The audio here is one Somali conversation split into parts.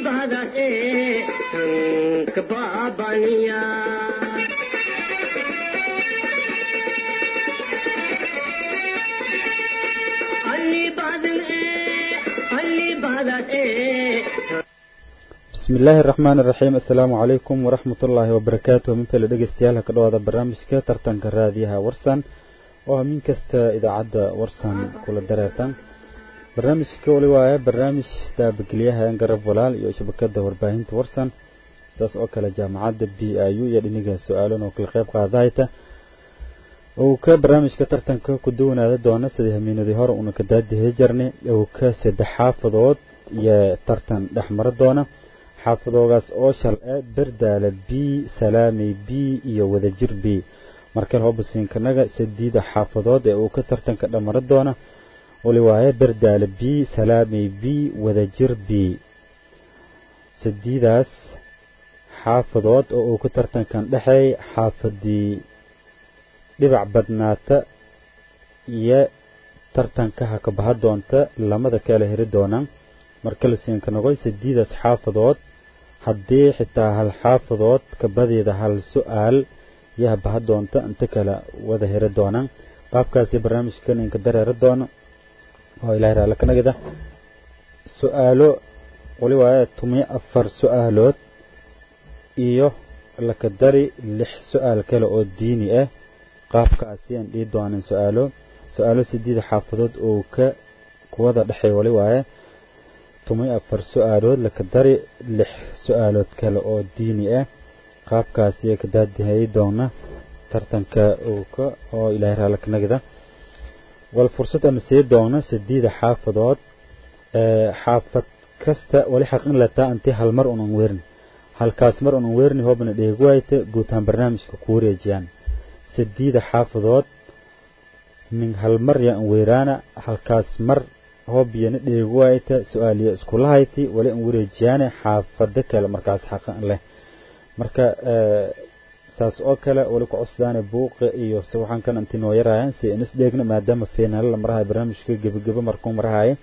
badan ee tanka baabaniya alli badan ee alli badan ee bismi illaahi araxmaan iraxiim assalaamu calaykum waraxmat ullaahi wabarakaatuh minfale dhegeystayaal ka dhawaada barnaamijka tartanka raadiyaha warsan oo ah min kasta idaacadda warsan kula dareertan barnaamijka wali waaye barnaamij daabageliyaha garab walaal iyo shabakada warbaahinta warsan saas oo kale jaamacadda b i u iyo dhiniga su-aalan oo kala qeyb qaadahayta uu ka barnaamijka tartanka ku duwanaada doona sidii hamiinadii hore uuna ka daadihi jarnay uu ka saddex xaafadood iyo tartan dhexmara doona xaafadoogaas oo shal e berdaala b salaamey b iyo wadajir b markale hobasiinkanaga sadiida xaafadood ee uu ka tartanka dhamara doona wali waaye berdaala b salaamey b wadajir b sadiidaas xaafadood oo uu ka tartankan dhexeey xaafadii dhibac badnaata iyo tartankaha ka baha doonta lamada kala heri doonaan markale siinkanagoy sadiidaas xaafadood haddii xitaa hal xaafadood kabadeeda hal su-aal yaha baha doonta inta kale wada heri doonaan qaabkaasi barnaamijkan inka dareera doono oo ilahay raalla ka nagida su-aalo wali waaye tumiyo afar su-aalood iyo laka dari lix su-aal kale oo diini ah qaabkaasi aan dhihi doonan su-aalo su-aalo sideeda xaafadood oo ka kuwada dhexey wali waaye tumiyo afar su-aalood laka dari lix su-aalood kale oo diini ah qaabkaasi ka daadihay doona tartanka uuka oo ilaahay raalla ka nagida wal fursad ama sii doona sideeda xaafadood xaafad kasta wali xaqin lataa intii hal mar unan weerin halkaas mar unan weerin hoobna dheegu waayta guutaan barnaamijka ku wareejiyaan sideeda xaafadood min hal mar yaan weeraana halkaas mar hoobiyana dheegu waayta su-aaliya iskulahayti wali an wareejiyaane xaafado kale markaas xaqan leh marka saas oo kale wali ku cusdaane buuqa iyo se waxaan kan inti noo yaraayan si inis dheegna maadaama feenaala la marahayo barnaamijka gebagebo markuu marahayo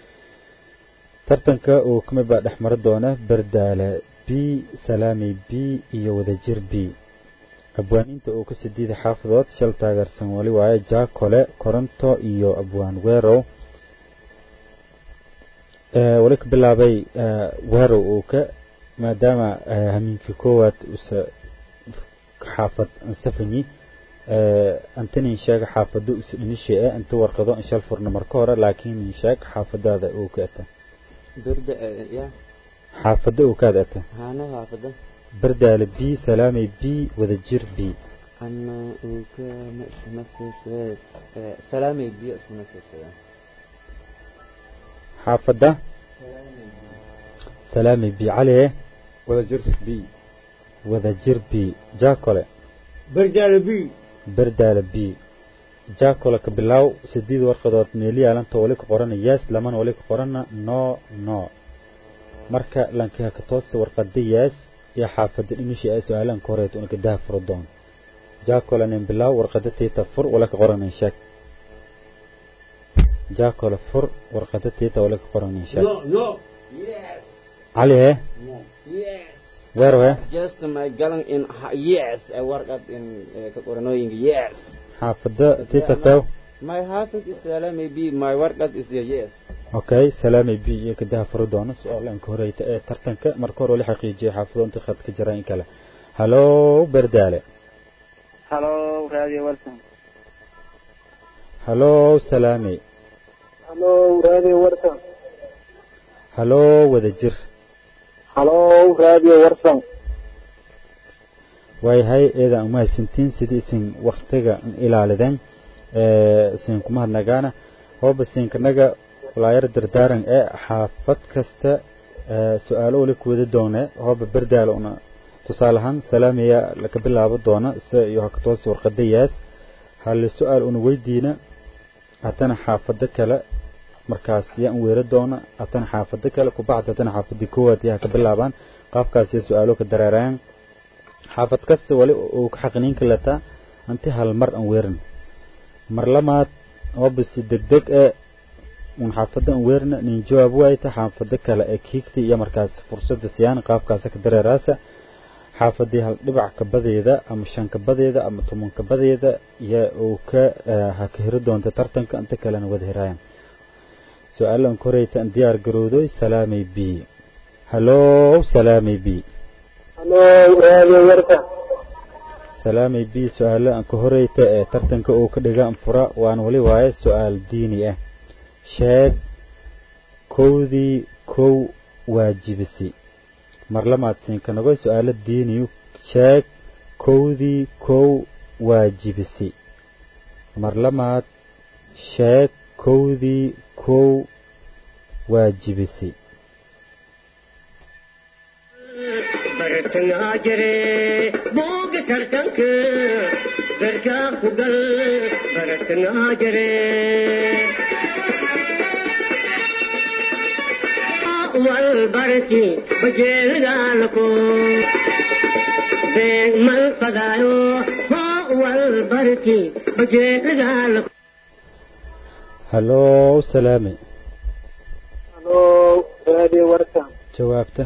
tartanka uu kamid baa dhex mari doona berdaale b salaamey b iyo wadajir b abwaaniinta uu ka sidiida xaafadood shal taageersan wali waaye jaakole koronto iyo abwaan weerow wali ka bilaabay weerow uu ka maadaama hamiinkii koowaad usa xaafad ansafanyi antanin sheega xaafado usa dhimisha e inta warqado inshal furna marka hore laakiin nin sheeg xaafadaada uu ka ata xaafado uu kaad ata berdaale b salaamey b wadajir b xaafada salaamey b cali wadajir b wadajir b jaakole berdaale b berdaale b jaakole ka bilaaw sideed warqadood meeliyaalanta wali ka qorana yaas lamana wali ka qorana no no marka lankiha ka toosta warqada yaas iyo xaafada dhimisha ee su-aalan ka horeeto una gadaha furo doon jaakole nin bilaaw warqada tiita fur wala ka qoranin sheeg jaakole fur warqada tiita wala ka qoranin sheeg cali he weero he just my galan in yes a warqad in ka qoranooyinka yes xaafada tiita taw my hafid is salami b my warqad is yes okay salaamay b iyo kadaha furo doono su-aalanka horeyta ee tartanka marka hore wali xaqiijiyay xaafado inta khad ka jira in kale hallo berdaale halo radio warsan hallo salaamey halo radio warsan hallo wadajir halo radio warsan waayahay eedaan umahadsantiin sidii isin waktiga ilaalideen isin kuma hadnagaana hooba siinkanaga walaayar dardaaran ee xaafad kasta su-aalo wali kuwada doone hooba berdaala una tusaale ahaan salaamaya laka bilaabo doona se iyo hakatoosi warqadayaas hali su-aal una weydiina haddana xaafado kale markaas yaan weera doona haddana xaafado kale kubacd haddana xaafadii koowaad yaa ka bilaabaan qaabkaas iyo su-aalo ka dareerayaan xaafad kasta wali uu ka xaqniinka lataa anti hal mar aan weerin mar lamaad hoobasi degdeg ee un xaafadda an weerna nin jawaab waayta xaafado kale ee kiigta iyo markaas fursadda siyaan qaabkaasa ka dareeraasa xaafadii hal dhibac kabadeeda ama shan kabadeeda ama toban kabadeeda iyo uu ka ha ka heri doonta tartanka inta kalena wada heraayaan su-aalan koreyta an diyaar garowdoy salaamay b hallow salaamay b halo raadiyo warsan salaamay b su-aalo an ka horeyta ee tartanka uu ka dhiga anfura waan weli waaye su-aal diini ah sheeg kowdii kow waajibisi marlamaad siinkanagoy su-aalo diiniyu sheeg kowdii kow waajibisi marlamaad sheeg kowdii kow waajibisi bartangaa jire booga tartanka garkaa ku gal bartangaa jire wal barki bajeelgaalako beeg mal fadaayo ho wal barki bajeelgaalako hallow salaame halo raadiyo warsan jawaabta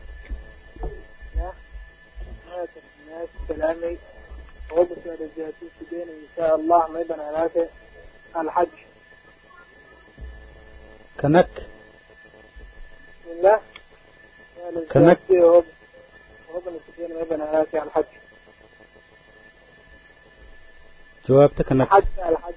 سلامي وقت رجعتي سدين إن شاء الله ما يبنى هناك الحج kanag بسم الله كنك. وقت سدين ما يبنى هناك الحج jawaabta kanag الحج الحج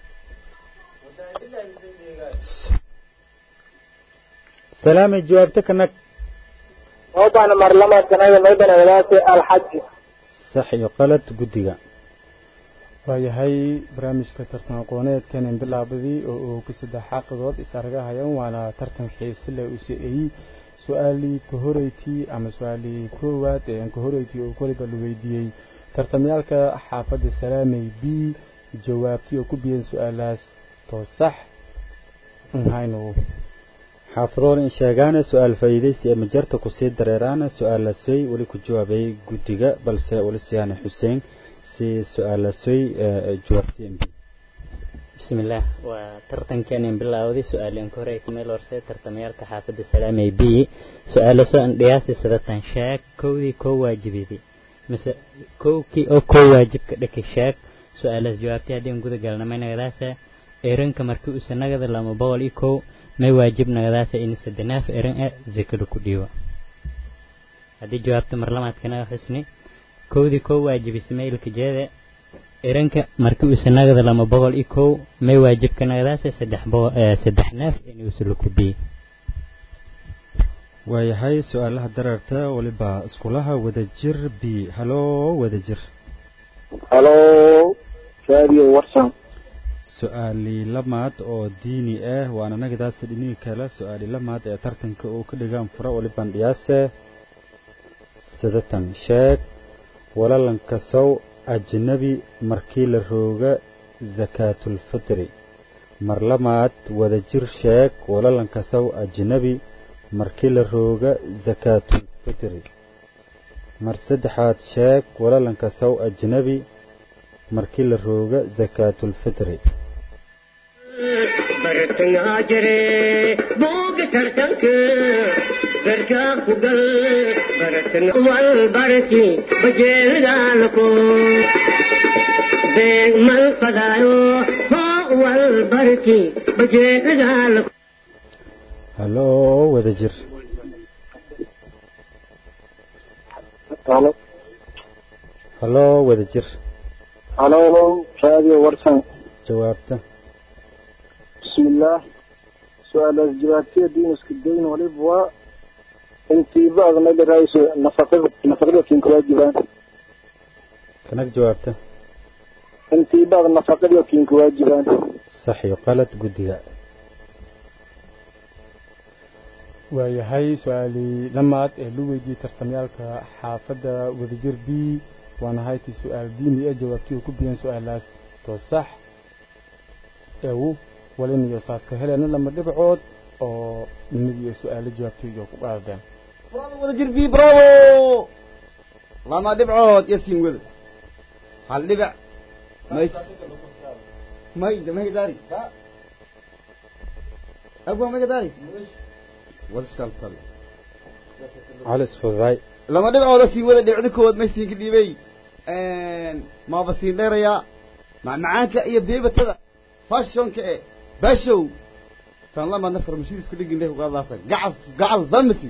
salaame jawaabta kanag وقت مرلمة كنا ما يبنى هناك الحج sax iyo qalad guddiga waayahay barnaamijka tartan aqooneedkanin bilaabadii oo uu ka saddex xaaqidood is argahayaan waana tartan xiise leh u siciyey su-aalii ka horeytii ama su-aalii koowaad ee aan ka horeytii oo koliba la weydiiyey tartamyaalka xaafadda salaamey b jawaabtii oo ku biyeen su-aalahaas too sax nhaynu xaafadoon in sheegaana su-aal faa'iidaysi ee majarta kusii dareeraana su-aalasoy weli ku jawaabay guddiga balse weli siyaane xuseen si su-aalasoy jawaabtay mb bismillaah waa tartankanin bilaawday su-aaleen ka hore kumeel horse tartamayaalka xaafadda salaamay b su-aalo soo andhiyaasi sadatan sheeg kowdii kow waajibidi mise kowkii oo kow waajibka dhaki sheeg su-aalaas jawaabtay haddii guda galnamay nagadaasa eranka markii uu sanagada lama boqol iyo kow may waajib nagadaasa in sadenaaf eran ah zakada ku dhiibo haddii jawaabta marlamaadkanaga xusni kowdii kow waajibisa maylka jeeda eranka markii uu sanagada lama boqol iyo kow may waajibka nagadaasa saddex boqol saddex naaf inuusula ku dhiibo waayahay su-aalaha dareerta weliba iskulaha wadajir b haloo wadajir halo raadiyo warsan su-aali lamaad oo diini ah waana nagadaasa dhinihii kale su-aali lamaad ee tartanka uu ka dhigaan fura waliban dhiyaase sidatan sheeg walalankasow ajnabi markii la rooga sakaatulfitri mar lamaad wadajir sheeg walalankasow ajnabi markii la rooga sakaatulfitri mar saddexaad sheeg walalankasow ajnabi markii la rooga sakaatulfitri bartangaa jire booga tartanka garkaa ku gal bartan wal barki bajeelgaalako beeg mal fadaayo ho wal barki bajeelgaalako haloo wadajir halo haloo wadajir halo raadiyo warsan jawaabta بسم الله سؤال الجباتية دين اسكدين وليب و انتي بعض ما رئيس نفقد نفقد كين كواجبان kanag jawaabta انتي بعض نفقد كين كواجبان sax iyo qalad guddiga waayahay su-aalii lamaad ee lu weydiiyey tartamyaalka xaafadda wadajir b waana hayti su-aal diini ah jawaabtii oo ku biyeen su-aalaas too sax eewu walin iyo saaska heleena lama dhibcood oo mid iyo su-aalo jawaabtii iyo ku qaadeen برافو ولا جربي برافو لما دبعود يسين وذ هل دبع ما يس ما يد ما يداري abwa magadaay wada shaltal cali isfududaay lama dhibcooda sii wada dhibcda koowaad may siinka dhiibay maaba siin dheerayaa macmacaanka iyo beebatada fashionka e bashow tan lamaadna farmashida isku dhigin leh ugaadaasa gacal gacal famasi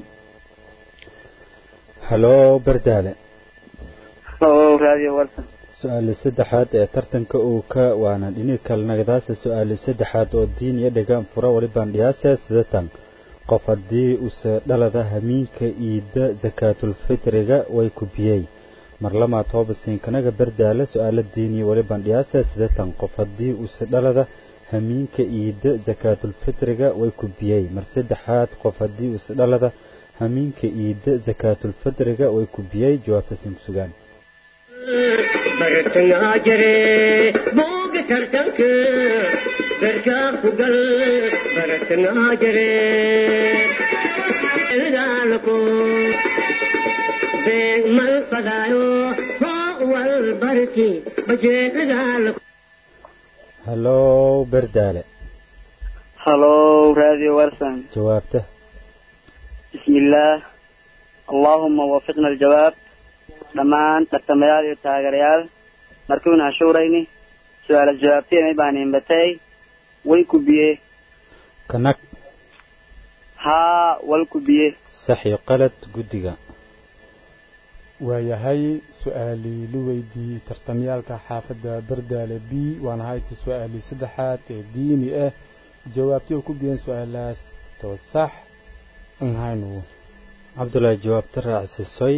haloo bardaale oo raadiyo warsan su-aali saddexaad ee tartanka uu ka waana dhini kalnagdaasa su-aali saddexaad oo diin iyo dhegaan fura walibaan dhiyaase sidatan qof haddii use dhalada hamiinka iida sakaatulfitriga way kubiyey mar lamaad hoobasiinkanaga bardaale su-aalo diin iyo walibaan dhiyaase sidatan qof haddii use dhalada hamiinka iida sakaatulfitriga way kubiyey mar saddexaad qof haddii use dhalada hamiinka iida sakaatulfitriga way kubiyey jawaabta siin ku sugaan bartangaa jire booga tartanka garkaa ku gal bartangaa jire daalko beeg mal fadaayo hoo wal barki bajeedaalko haloo bardaale halo raadiyo warsan jawaabta بسم الله اللهم وفقنا الجواب dhammaan tartamayaal iyo taageerayaal markuuna hashuurayni su-aala jawaabteena baan imbatay way kubiye kanag haa wal kubiye sax iyo qalad guddiga waayahay su-aalii la weydiiyey tartamyaalka xaafadda bardaale b waana hayta su-aalii saddexaad ee diini ah jawaabtii oo ku biyeen su-aalaas too sax an haynu cabdulaahi jawaabta raacsisoy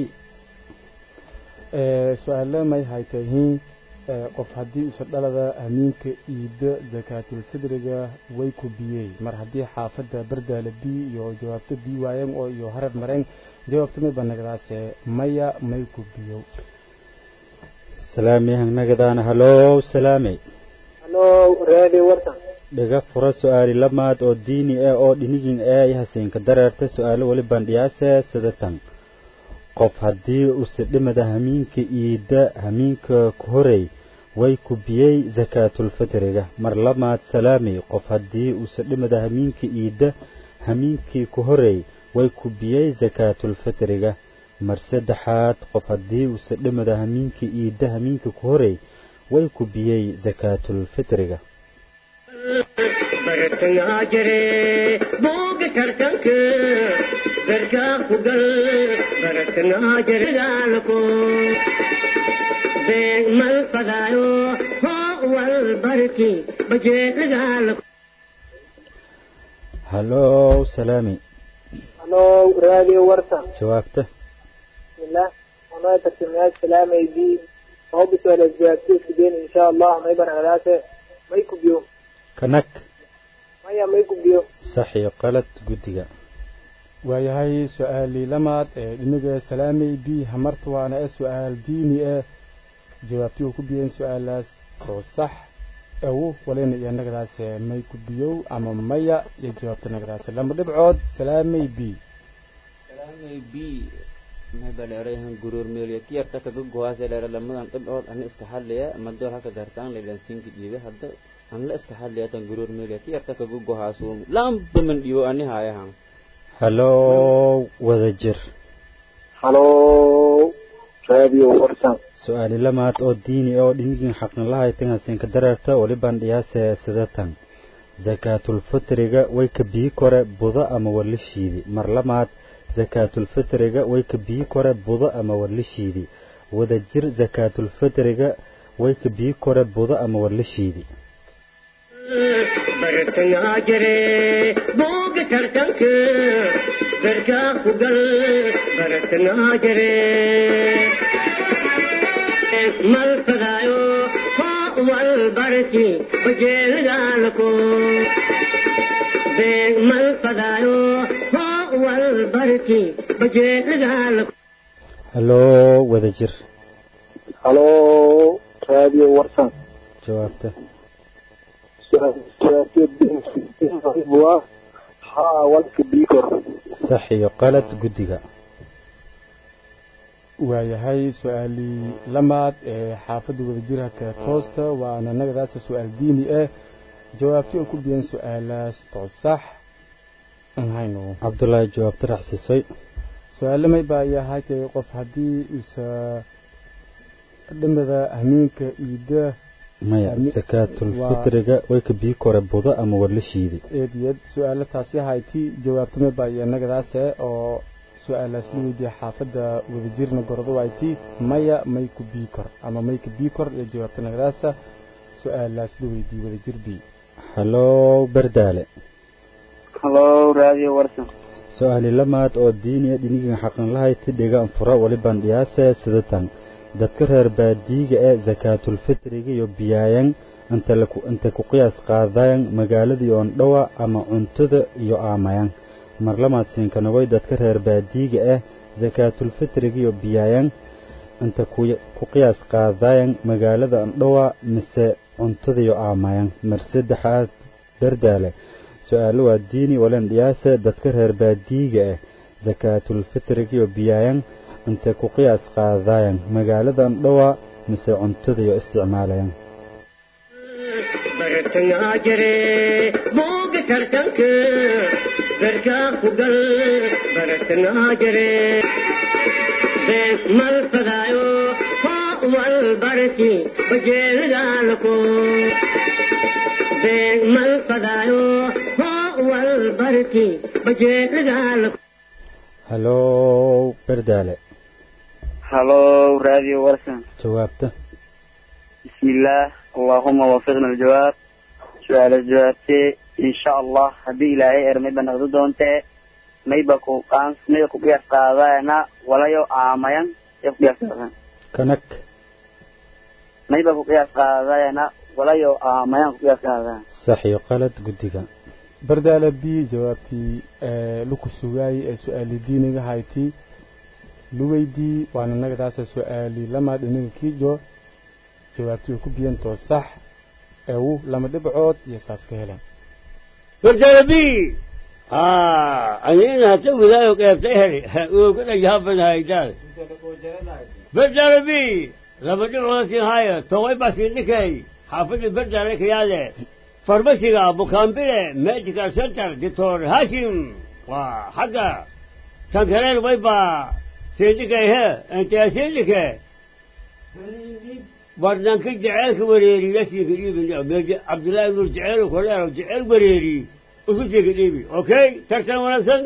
su-aalo may haytahiin qof haddii usa dhalada amiinka iida sakaatulfidriga way ku biyey mar haddii xaafadda bardaale b iyo jawaabto b waayeen oo iyo harar mareen jawaabta may banagdaase maya may ku biyo salaami hangnagadaana haloo salaamey halo raadiyo warsan dhiga fura su-aali lamaad oo diini ah oo dhinigin ah iyo hasiinka dareerta su-aalo weli bandhiyaase sidatan qof haddii use dhimada hamiinka iida hamiinka ku horey way kubiyey sakaatulfitriga mar lamaad salaamey qof haddii use dhimada hamiinka iida hamiinkii ku horey way kubiyey sakaatulfitriga mar saddexaad qof haddii use dhimada hamiinka iida hamiinka ku horey way kubiyey sakaatulfitriga bartangaa jire booga tartanka garkaa ku gal bartangaa jire daalko beeg mal fadaayo hoo wal barki bajeedaalko haloo salaamey halo raadiyo warsan jawaabta bismillah anoo tartamayaal salaamay bi hobis wala jawaabtay sideen insha allah may banagdaase may kubiyo kanag maya may kubiyo sax iyo qalad guddiga waayahay su-aalii lamaad ee dhiniga salaamey b hamarta waana e su-aal diini ah jawaabtii oo ku biyeen su-aalaas oo sax awo walina iyo nagadaase may ku biyow ama maya iyo jawaabta nagadaase lama dhibcood salaamey b salaamay b may baleerayahan guruur meeliya kiyarta kaga gohaase dheera lamadan dhibcood ana iska hadlaya madool halka daartaan leelansiinka dhiibe hadda an la iska hadlaya tan guruur meeliya kiyarta kaga gohaasuum lamba man dhiibo ani haayahan haloo wada jir halo raadiyo warsan su-aali lamaad oo diini oo dhinigin xaqnalahay hasiinka dareerta weli bandhiyaase sidatan sakaatulfitriga way ka bii kore budo ama warlishiidi mar lamaad sakaatulfitriga way ka bii kore budo ama warlishiidi wada jir sakaatulfitriga way ka bii kore budo ama warlishiidi bartangaa jire booga tartanka garkaa ku gal bartangaa jire mal fadaayo hoo wal barki bajeedaalko beeg mal fadaayo hoo wal barki bajeedaalko haloo wada jir halo raadiyo warsan jawaabta waa haa walka bikor sax iyo qalad guddiga waayahay su-aalii lamaad ee xaafadda wadajirhaka toosta waana nagadaasa su-aal diini ah jawaabtii oo ku biyeen su-aalaas too sax aan hayno cabdulaahi jawaabta raacsiisay su-aalo may baa yahay kay qof haddii uusa dhimada hamiinka iida maya Ami- sakaatulfitriga way ka bii kore budo ama war la shiiday eediyad su-aalo taasi hayti jawaabta may baa iyanagadaase oo su-aalaas la weydiiya xaafadda wadajirna gordo wayti maya may ku bii kor ama may ka bii kor iyo jawaabta nagadaasa su-aalaas la weydiiye wadajir bii halow bardaale halo radio warsan su-aali lamaad oo diiniya dhinigan xaqan lahayti dhigaan fura walibaan dhiyaase sidatan dadka reer baadiyiga ee sakaatulfitriga iyo biyaayan inta laku inta ku qiyaas qaadayan magaaladii oon dhowa ama cuntada iyo aamayan mar lamaad siinkanagoy dadka reer baadiyiga ah sakaatulfitriga iyo biyaayan inta ku ku qiyaas qaadayan magaalada andhowa mise cuntada iyo aamayan mar saddexaad bardaale su-aalo waa diini walan dhiyaase dadka reer baadiyiga ah sakaatulfitriga iyo biyaayan intay ku qiyaas qaadayan magaalada andhowa mise cuntada iyo isticmaalayan bartangaa jire booga tartanka garkaa ku gal bartangaa jire bees mal fadaayo hoo wal barki bajeelidaalako bees mal fadaayo hoo wal barki bajeelidaalako halow bardaale halo radio warsan jawaabta بسم الله اللهم وفقنا الجواب سؤال الجوابتي إن شاء الله هدي إلهي إرمي بنغدو دونتي ميبكو قانس ميبكو قياس قادانا ولا يو آميان يبقى قياس قادانا kanak ميبكو قياس قادانا ولا يو آميان قياس قادانا sax iyo qalad guddiga bardaale b jawaabtii ee laku sugaayey ee su-aali diiniga hayti luweydii waana nagadaasa su-aali lama dhinaga kiijo jawaabtii uu ku biyantoo sax eewu lama dhibcood iyo saas ka heleen برجلبي آه أنا هتوي ذا وكيف تهري وكذا جهبنا هايدال برجلبي لما تقول لك هاي توي بس إنك حافظ برجلك يا له فارماسي أبو كامبيرة ميديكال سنتر دكتور هاشم وحقا تنكرين ويبا سيدك هي أنت يا سيدك barnaanka jaceylka wareeri lasiika dhiibi cabdullaahi nur jaceyl koleero jaceyl wareeri usu siika dhiibi okay tartan wanaagsan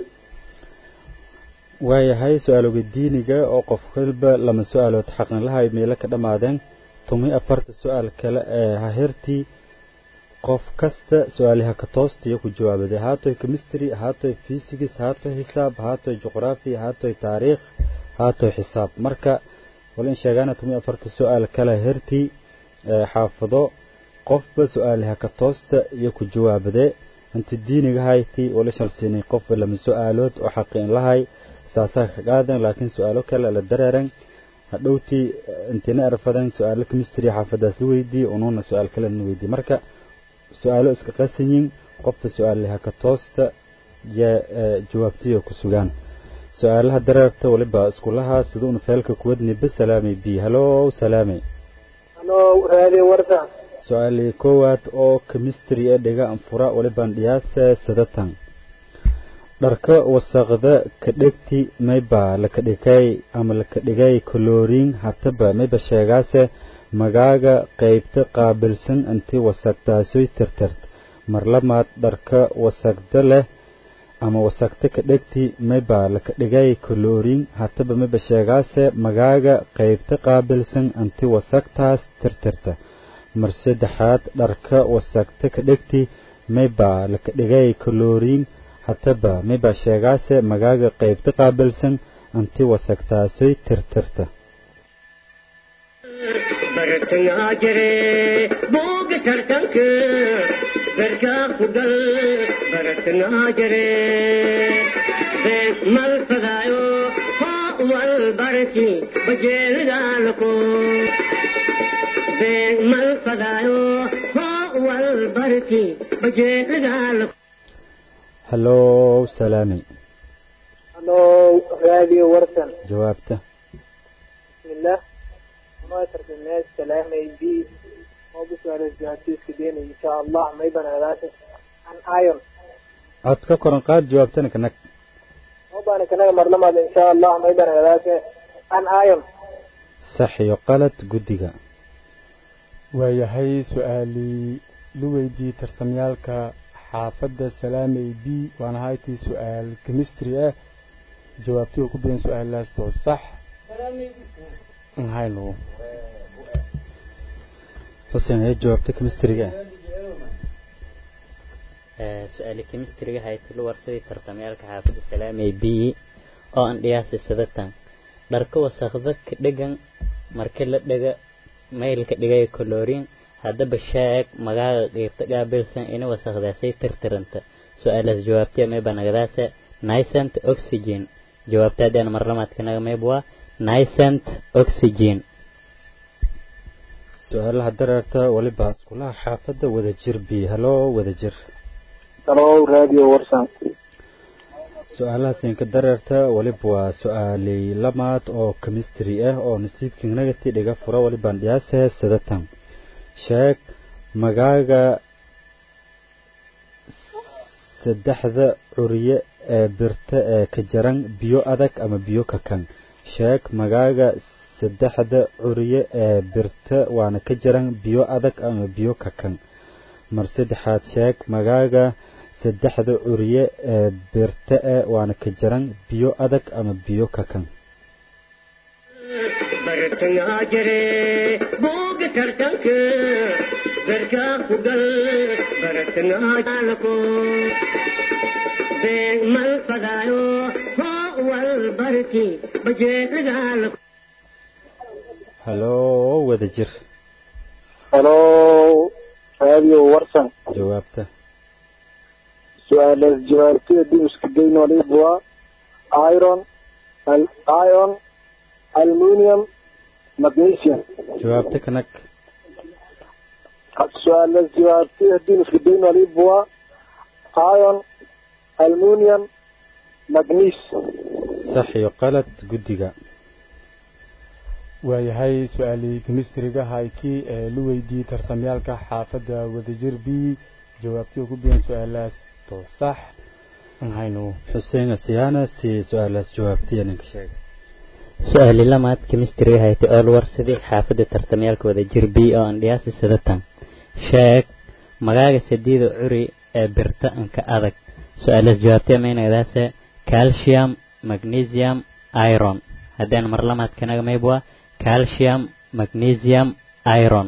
waayahay su-aalooga diiniga oo qof walba lama su-aalood xaqan lahay meelo ka dhammaadeen tumi afarta su-aal kale ee hahertii qof kasta su-aaliha ka toostiyo ku jawaabaday haatoy chemistry haatoy physics haatoy hisaab haatoy juqraafi haatoy taariikh haatoy xisaab marka wala in sheegaana tumi afarta su-aal kale hertii ee xaafado qofba su-aaliha ka toosta iyo ku jawaabade inta diiniga hayti wala shalsiinay qofba lama su-aalood oo xaqin lahay saasaa ka qaadan laakiin su-aalo kale la dareeran hadhowtii intina erfadan su-aalo chemistry xaafadaas la weydiiye unuuna su-aal kale na weydiiye marka su-aalo iska qasanyin qofba su-aaliha ka toosta iyo jawaabtiyo ku sugaan su-aalaha dareerta waliba iskulaha sida una feelka kuwadni ba salaamay bi halow salaamay halo radio warsan su-aalii koowaad oo chemistry ee dhiga anfura walibaan dhiyaase sadatan dharka wasaqda ka dhegti mayba laka dhigay ama laka dhigay koloriin hataba mayba sheegaase magaaga qaybta qaabilsan intii wasaqdaasoy tirtirt mar lamaad dharka wasaqda leh ama wasaqta ka dhegti mayba laka dhigay koloriin hataba mayba sheegaase magaaga qaybta qaabilsan intii wasaqtaas tirtirta mar saddexaad dharka wasaqta ka dhegti mayba laka dhigay koloriin hataba mayba sheegaase magaaga qaybta qaabilsan intii wasaqtaasoy tirtirta bartangaa jire booga tartanka garkaa ku gal bartangaa jire bees mal fadaayo hoo wal barki bajeelidaalako bees mal fadaayo hoo wal barki bajeelidaalako halow salaamay halo radio warsan jawaabta bismillah ما ترك الناس كلامي بي مو بسؤال الجهاتيس كدين إن شاء الله ما يبنى ذاته عن آيون cod ka koran qaad jawaabtana kanag وبان كنا مرلما إن شاء الله ما يبان هذاك عن آيون sax iyo qalad guddiga waayahay su-aalii la weydiiyey tartamyaalka xaafadda salaamey b waana haytii su-aal chemistry ah jawaabtii oo ku biyan su-aalaas too sax haynu xuseen ee jawaabta kemistriga su-aali kemistriga haytilo warsadii tartamyaalka xaafadda salaamey b oo aan dhiyaasi sadatan dharka wasakda ka dhegan marka la dhega maylka dhigay kolorin haddaba sheeg magaaga qeybta qaabilsan ina wasakdaasay tirtiranta su-aalaas jawaabtee mayba nagadaasa nicent oxygen jawaabtaadaan marlamaadka naga mayb waa nicent oxygen su-aalaha dareerta weliba iskulaha xaafadda wadajir b haloo wadajir هلو راديو ورسان su-aalahaas inka dareerta weliba waa su-aaley lamaad oo chemistry ah oo nasiibkii nagati dhiga fura welibaan dhiyaase sadatan sheeg magaaga saddexda curiye ee birta ee ka jaran biyo adag ama biyo kakan sheeg magaaga saddexda curiye ee birta waana ka jaran biyo adag ama biyo kakan mar saddexaad sheeg magaaga saddexda curiye ee birta e waana ka jaran biyo adag ama biyo kakan bartayaa jire booga tartanka garkaa ku gal bartanaa jaalako beeg mal fadaayo hoo wal barki bajeedagaalako haloo wadajir هلو راديو ورسان jawaabta سؤال جوابتي دي مسكدين وليبوا ايرون الايون المونيوم مغنيسيوم jawaabta kanag سؤال جوابتي دي مسكدين وليبوا ايون المونيوم مغنيس sax iyo qalad guddiga waayahay su-aalii chemistryga haytii ee la weydiiyey tartamyaalka xaafadda wadajir b jawaabtii oo ku biyan su-aalaas too sax haynu xuseen asiyaana si su-aalahaas jawaabtiya ninka sheega su-aali lamaad chemistry haytay oo la warsaday xaafadda tartamyaalka wadajir b oo aan dhiyaasi sadatan sheeg magaaga sadiida curi ee birta anka adag su-aalaas jawaabtee maynagadaase calcium magnesium iron haddaan mar lamaad kanaga mayb waa calcium magnesium iron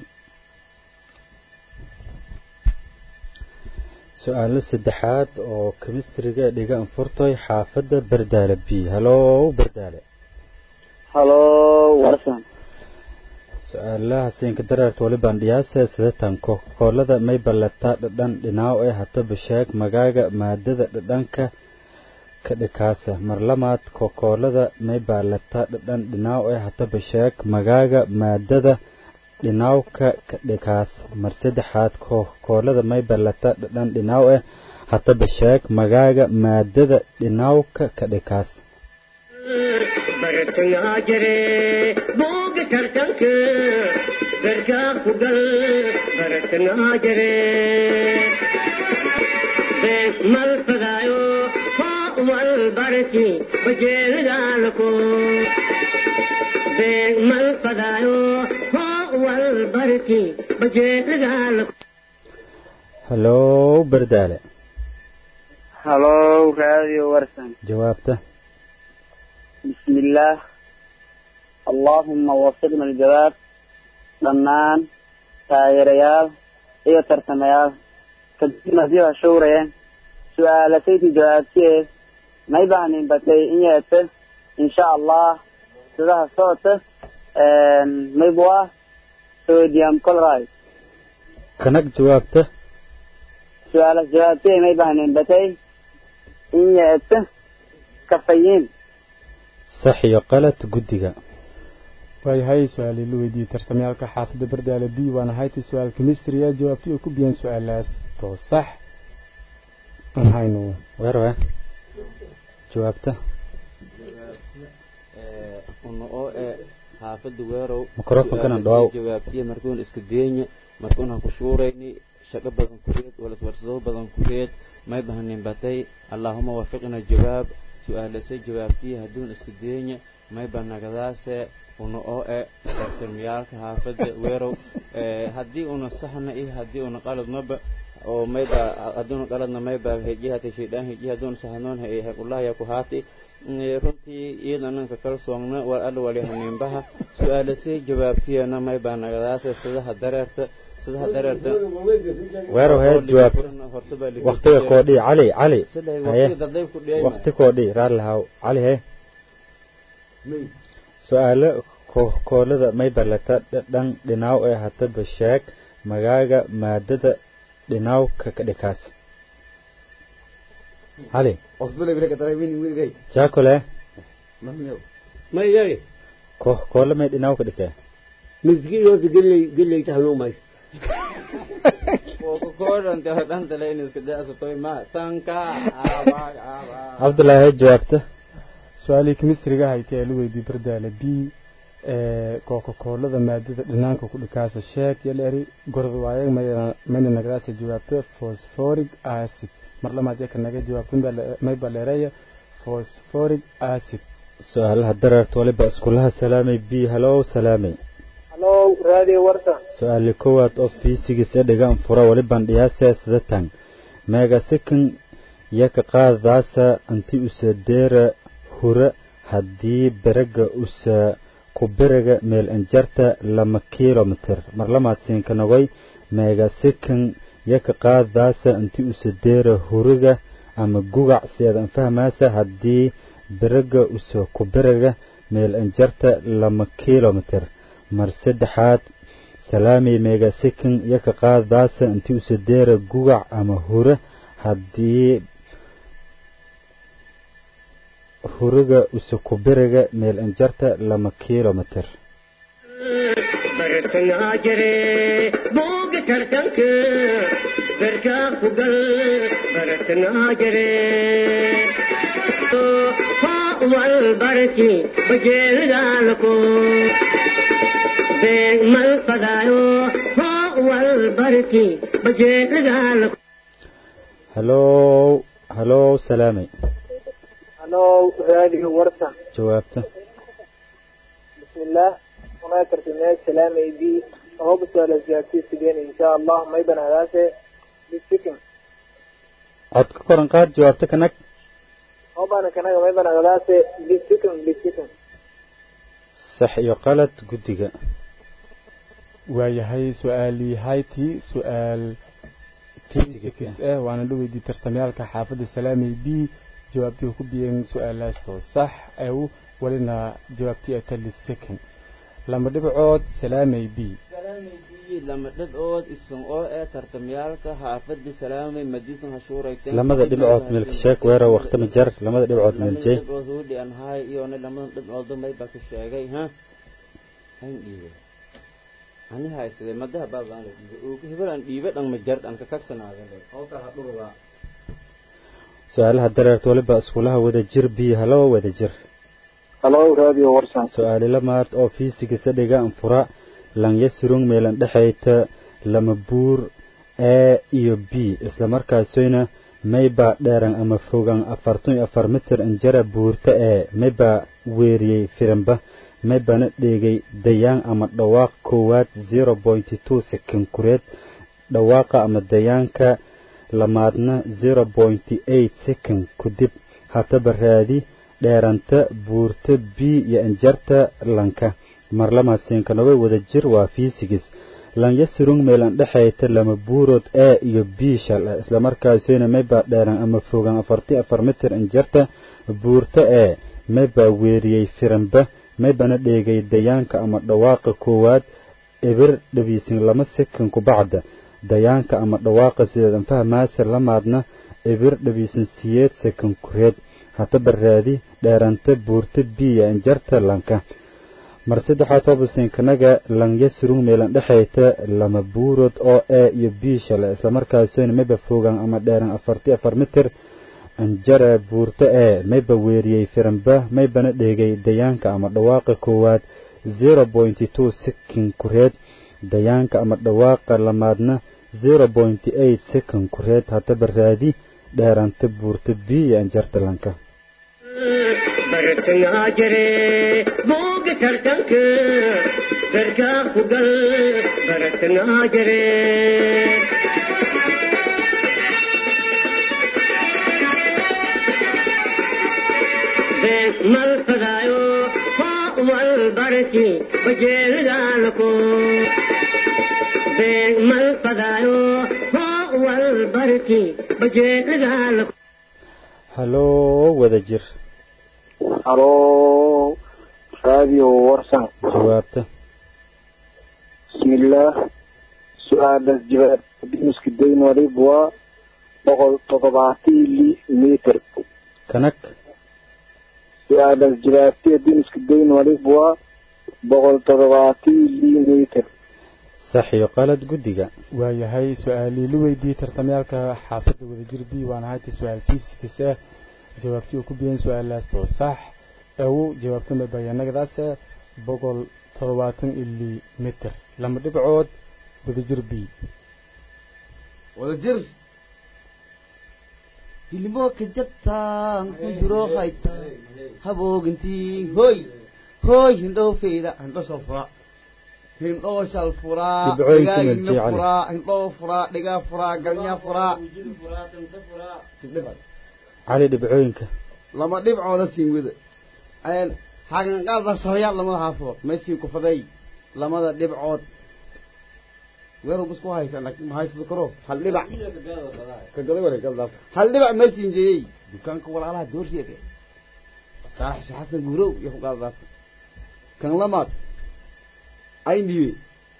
su-aalo saddexaad oo kemistriga dhiga anfurtoy xaafadda bardaale b haloo bardaale halo warsan su-aalaha siinka dareerta walibaan dhiyaase sidatan koolada may ballataa dhadhan dhinaaw ee hataba sheeg magaaga maadada dhadhanka ka dhikaasa mar lamaad kokoolada may baalataa dhadhan dhinaaw ee hataba sheeg magaaga maadada dhinaawka ka dhikaas mar saddexaad kokoolada may ballataa dhadhan dhinaaw eh hataba sheeg magaaga maadada dhinaawka ka dhikaas bartayaa jire booga tartanka garkaa ku gal bartayaa jire beeg mal fadaayo hoo wal barki bajeelagaalako beeg mal fadaayo hoo wal barki bajeelagaalako haloo bardaale halo radio warsan jawaabta بسم الله اللهم وفقنا الجواب dhammaan taageerayaal iyo tartamayaal kadibna sii hashowrayeen su-aalataydi jawaabtee may bahnin batay in yeete insha allah sidaha socota maybwa sodium chloride kanag jawaabta su-aalas jawaabtee may bahnin batay in yeete kafayin sax iyo qalad guddiga waayahay su-aalii la weydiiyey tartamyaalka xaafadda bardaale b waana haytii su-aal chemistry a jawaabtii oo ku biyeen su-aalaas too sax haynu weerwe jawaabta una oo ee xaafada weerow Microphone-kana dhawaaw. jawaabtiya markuun iska deenya markuun ha ku shuurayni shaqo badan kureed walaswarsado badan kureed may bahanin batay allaahuma wafiqna jawaab su-aalase jawaabtii hadduun isku deenya may banagadaase una oo e tartamiyaalka haafada weerow haddii una saxna iyo haddii una qaladnaba oo mayba hadduuna qaladna mayba hejihata shaydaan heji hadduuna saxnoon hequllahaya ku haati runtii iyadananka kala soogna waa alla walihaninbaha su-aalasay jawaabtiyana mayba nagadaase sidaha dareerta sidaha dareerta weerow hee jawaab waqtiga koodhi cali cali haye waqti koodhi raalihaw cali hee su-aalo koolada may balata dhan dhinaaw ee hataba sheeg magaaga maadada dhinaawka ka dhikaas cali jaakole maydari ko koole may dhinaaw ka dhikee miski horta geley geley tahnuu mays cabdullaahi hee jawaabta su-aalii kemistriga haytay ee la weydiiyey bardaale b ee kookakoolada maadada dhinaanka ku dhikaasa sheeg yaleri gorod waayag mayna nagadaasa jawaabto phosphoric acid mar lamaad yaka naga jawaabto may baleereeya phosphoric acid su-aalaha dareerta waliba iskulaha salaamay b halow salaamay halo raadi warta su-aali kowaad oo fiisigis ee dhigaan fura waliban dhiyaasee sidatan meega sikin yaka qaadaasa anti usadeera hura haddii beraga usa kuberiga meel injarta lama kilomitir mar lamaad siinka nogoy meega sikin yaka qaadaasa inti usadeera huriga ama gugac seedan fahmaasa haddii beraga usa kuberiga meel injarta lama kilomitir mar saddexaad salaamay meega sikin yaka qaadaasa inti usadeera gugac ama hure haddii huriga usukubiriga meel injarta lama kilomitir bartangaa jire booga tartanka berkaa ku gal bartangaa jire wal barki bajeelgaalko beeg mal fadaayo wal barki bajeelgaalko halow halow salaamay halo raadi warta jawaabta bismillaah unaa tartamee salaamay b ahoba su-aala jawaabtii sideen insha allah may banadaase bisikin cod ka koran qaad jawaabta kanag hobana kanaga may banagadaase bisikin bisikin sax iyo qalad guddiga waayahay su-aalii hayti su-aal physics ah waana la weydiiyey tartamyaalka xaafadda salaamay b jawaabtii ku biyeen su-aalaastoo sax ew welina jawaabtii ay tali second lama dhibcood salaamay b lama dhibcood isan oo ee tartamyaalka xaafadii salaamay madisan hashuurayteen lamada dhibcood milka sheeg weerow waqtama jar lamada dhibcood miljey dhibcood huudhi aan haay iyona lamadan dhibcood may baa ka sheegay ha han dhiibe ani haysadee madaha baabaan la dhiibay oo hebel aan dhiibe dhan ma jar dhan ka kagsanaada oo kala dhurba su-aalaha dareerta waliba iskulaha wada jir biyo halow wada jir halo raadiyo warsan su-aali lamaad oo fiisigisa dhigaan fura lanya surung meelan dhexayta lama buur a iyo b islamarkaasoyna maybaa dheeran ama fogan afartan iyo afar mitir injara buurta ee maybaa weeriyey firinba maybana dheegay dayaan ama dhawaaq koowaad zero pointy two second kureed dhawaaqa ama dayaanka lamaadna zero pointy eight second kudib hataba raadi dheeranta buurta b iyo injarta lanka marlamaasiinka noga wada jir waa fiisigis lanya surung meelan dhexayta lama buurood a iyo b shal ah islamarkaasina maybaa dheeran ama fogan afarti afar mitir injarta buurta ee maybaa weeriyey firanba maybana dheegay dayaanka ama dhawaaqa koowaad ebir dhabiisin lama sekan kubacda dayaanka ama dhawaaqa sideedan fahmaasa lamaadna ebir dhabiisin siyeed sekan kureed hataba raadi dheeranta buurta biya injarta lanka mar saddexaad hobasinkanaga lanya surung meelan dhexayta lama buurood oo a iyo b shale islamarkaasina mayba fogan ama dheeran afarti afar mitir anjara buurta ee mayba weeriyey firanba maybana dheegay dayaanka ama dhawaaqa koowaad zero pointy two sekin kureed dayaanka ama dhawaaqa lamaadna zero point eight second kureed haddaba raadi dheeranta buurta b iyo anjartalanka bartangaa jire buuga tartanka garkaa ku gal bartangaa jire mal fadaayo hoo wal barki bajeelidaalako mal fadaayo hoo wal barki bajeelidaalako haloo wada jir haloo raadiyo warsan jawaabta bismillaah su-aalaas jawaab dimiska dayn walib waa boqol toddobaatan li mitir kanag su-aalaas jawaabtee dimiska dayn walib waa boqol toddobaatan li mitir sax iyo qalad guddiga waayahay su-aalii la weydiiyey tartamayaalka xaafadda wadajir b waan ahayta su-aal fiisikis ah jawaabtii uu ku biyeen su-aalaas oo sax awow jawaabtama bayanagadaase boqol toddobaatan ili mitir lama dhibcood wadajir b wadajir hilimo ka jabtaan ku jiro hayta haboogintiin hoy hoy hindhoo feyda hindho shal fura hindhoo shal furaa Dhibcooyinka dhigaagina Jecel. furaa hindhoo furaa dhigaa furaa galnya furaa cali dhibcooyinka lama dhibcooda siin wada xaganqaada shabayaal lamada haafood maysiin kufaday lamada dhibcood weeru busku haysa laakiin ma haysado karo hal dhibac ka gaday ware galdaas hal dhibac maysiin jeeyey dukaanka walaalaha doorsheede saalax sheekh xasan guurow iyo ku qaadadaas kan lamaad ayn dhiibe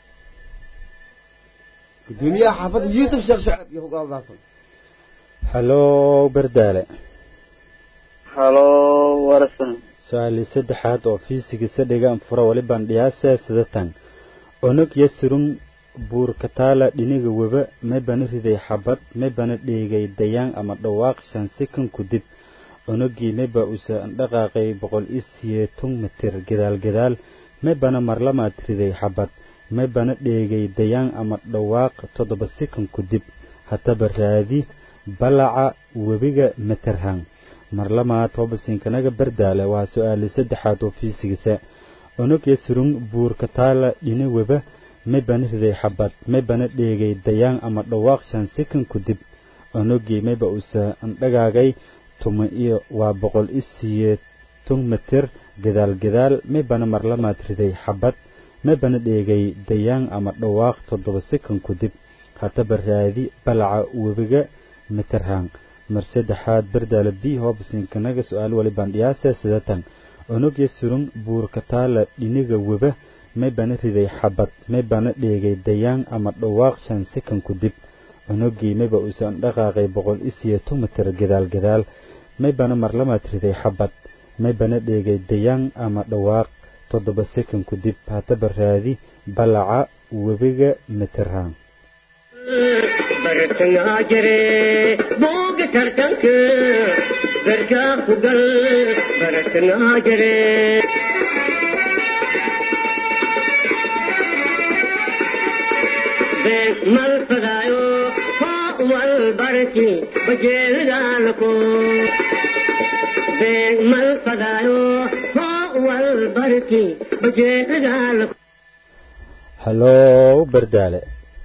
gudoomiyaha xaafadda yuusuf sheekh shacab iyo ku qaadadaasan haloo bardaale haloo warsan su-aalii saddexaad oo fiisigisa dhigaan fura walibaan dhiyaasa sidatan onog yasirun buurkataala dhiniga weba maybana riday xabad maybana dheegay dayaan ama dhawaaq shan sikan ku dib onogii mayba usa dhaqaaqay boqol iyo siyeeton mitir gadaal gadaal maybana marlamaad riday xabad maybana dheegay dayaan ama dhawaaq toddoba sikan ku dib haddaba raadi balaca webiga materhan marlamaad hobasinkanaga bardaale waa su-aali saddexaad oo fiisigisa onogya surung buurka taala dhina weba maybana riday xabad maybana dheegay dayaan ama dhawaaq shan sikan ku dib onogii mayba usa andhagaagay tuma iyo waa boqol iyo siyeeton mitir gadaal gadaal maybana marlamaad riday xabad maybana dheegay dayaan ama dhawaaq toddoba sikan ku dib haddaba raadi balaca webiga materhan mar saddexaad bardaala b hobsinkanaga su-aal walibaan dhiyaasa sidatan onogya surung buurka taala dhiniga weba maybana riday xabad maybana dheegay dayaan ama dhawaaq shan sikan ku dib onogii mayba uusan dhaqaaqay boqol iyo siyeeton mitir gadaal gadaal maybana marlamaad riday xabad maybana dheegay dayaan ama dhawaaq toddoba sikan ku dib haddaba raadi balaca webiga materhan bartangaa jire buuga tartanka garkaa ku gal bartangaa jire mal fadaayo hoo wal barki bajeelidaalako mal fadaayo hoo wal barki bajeelidaalako haloo bardaale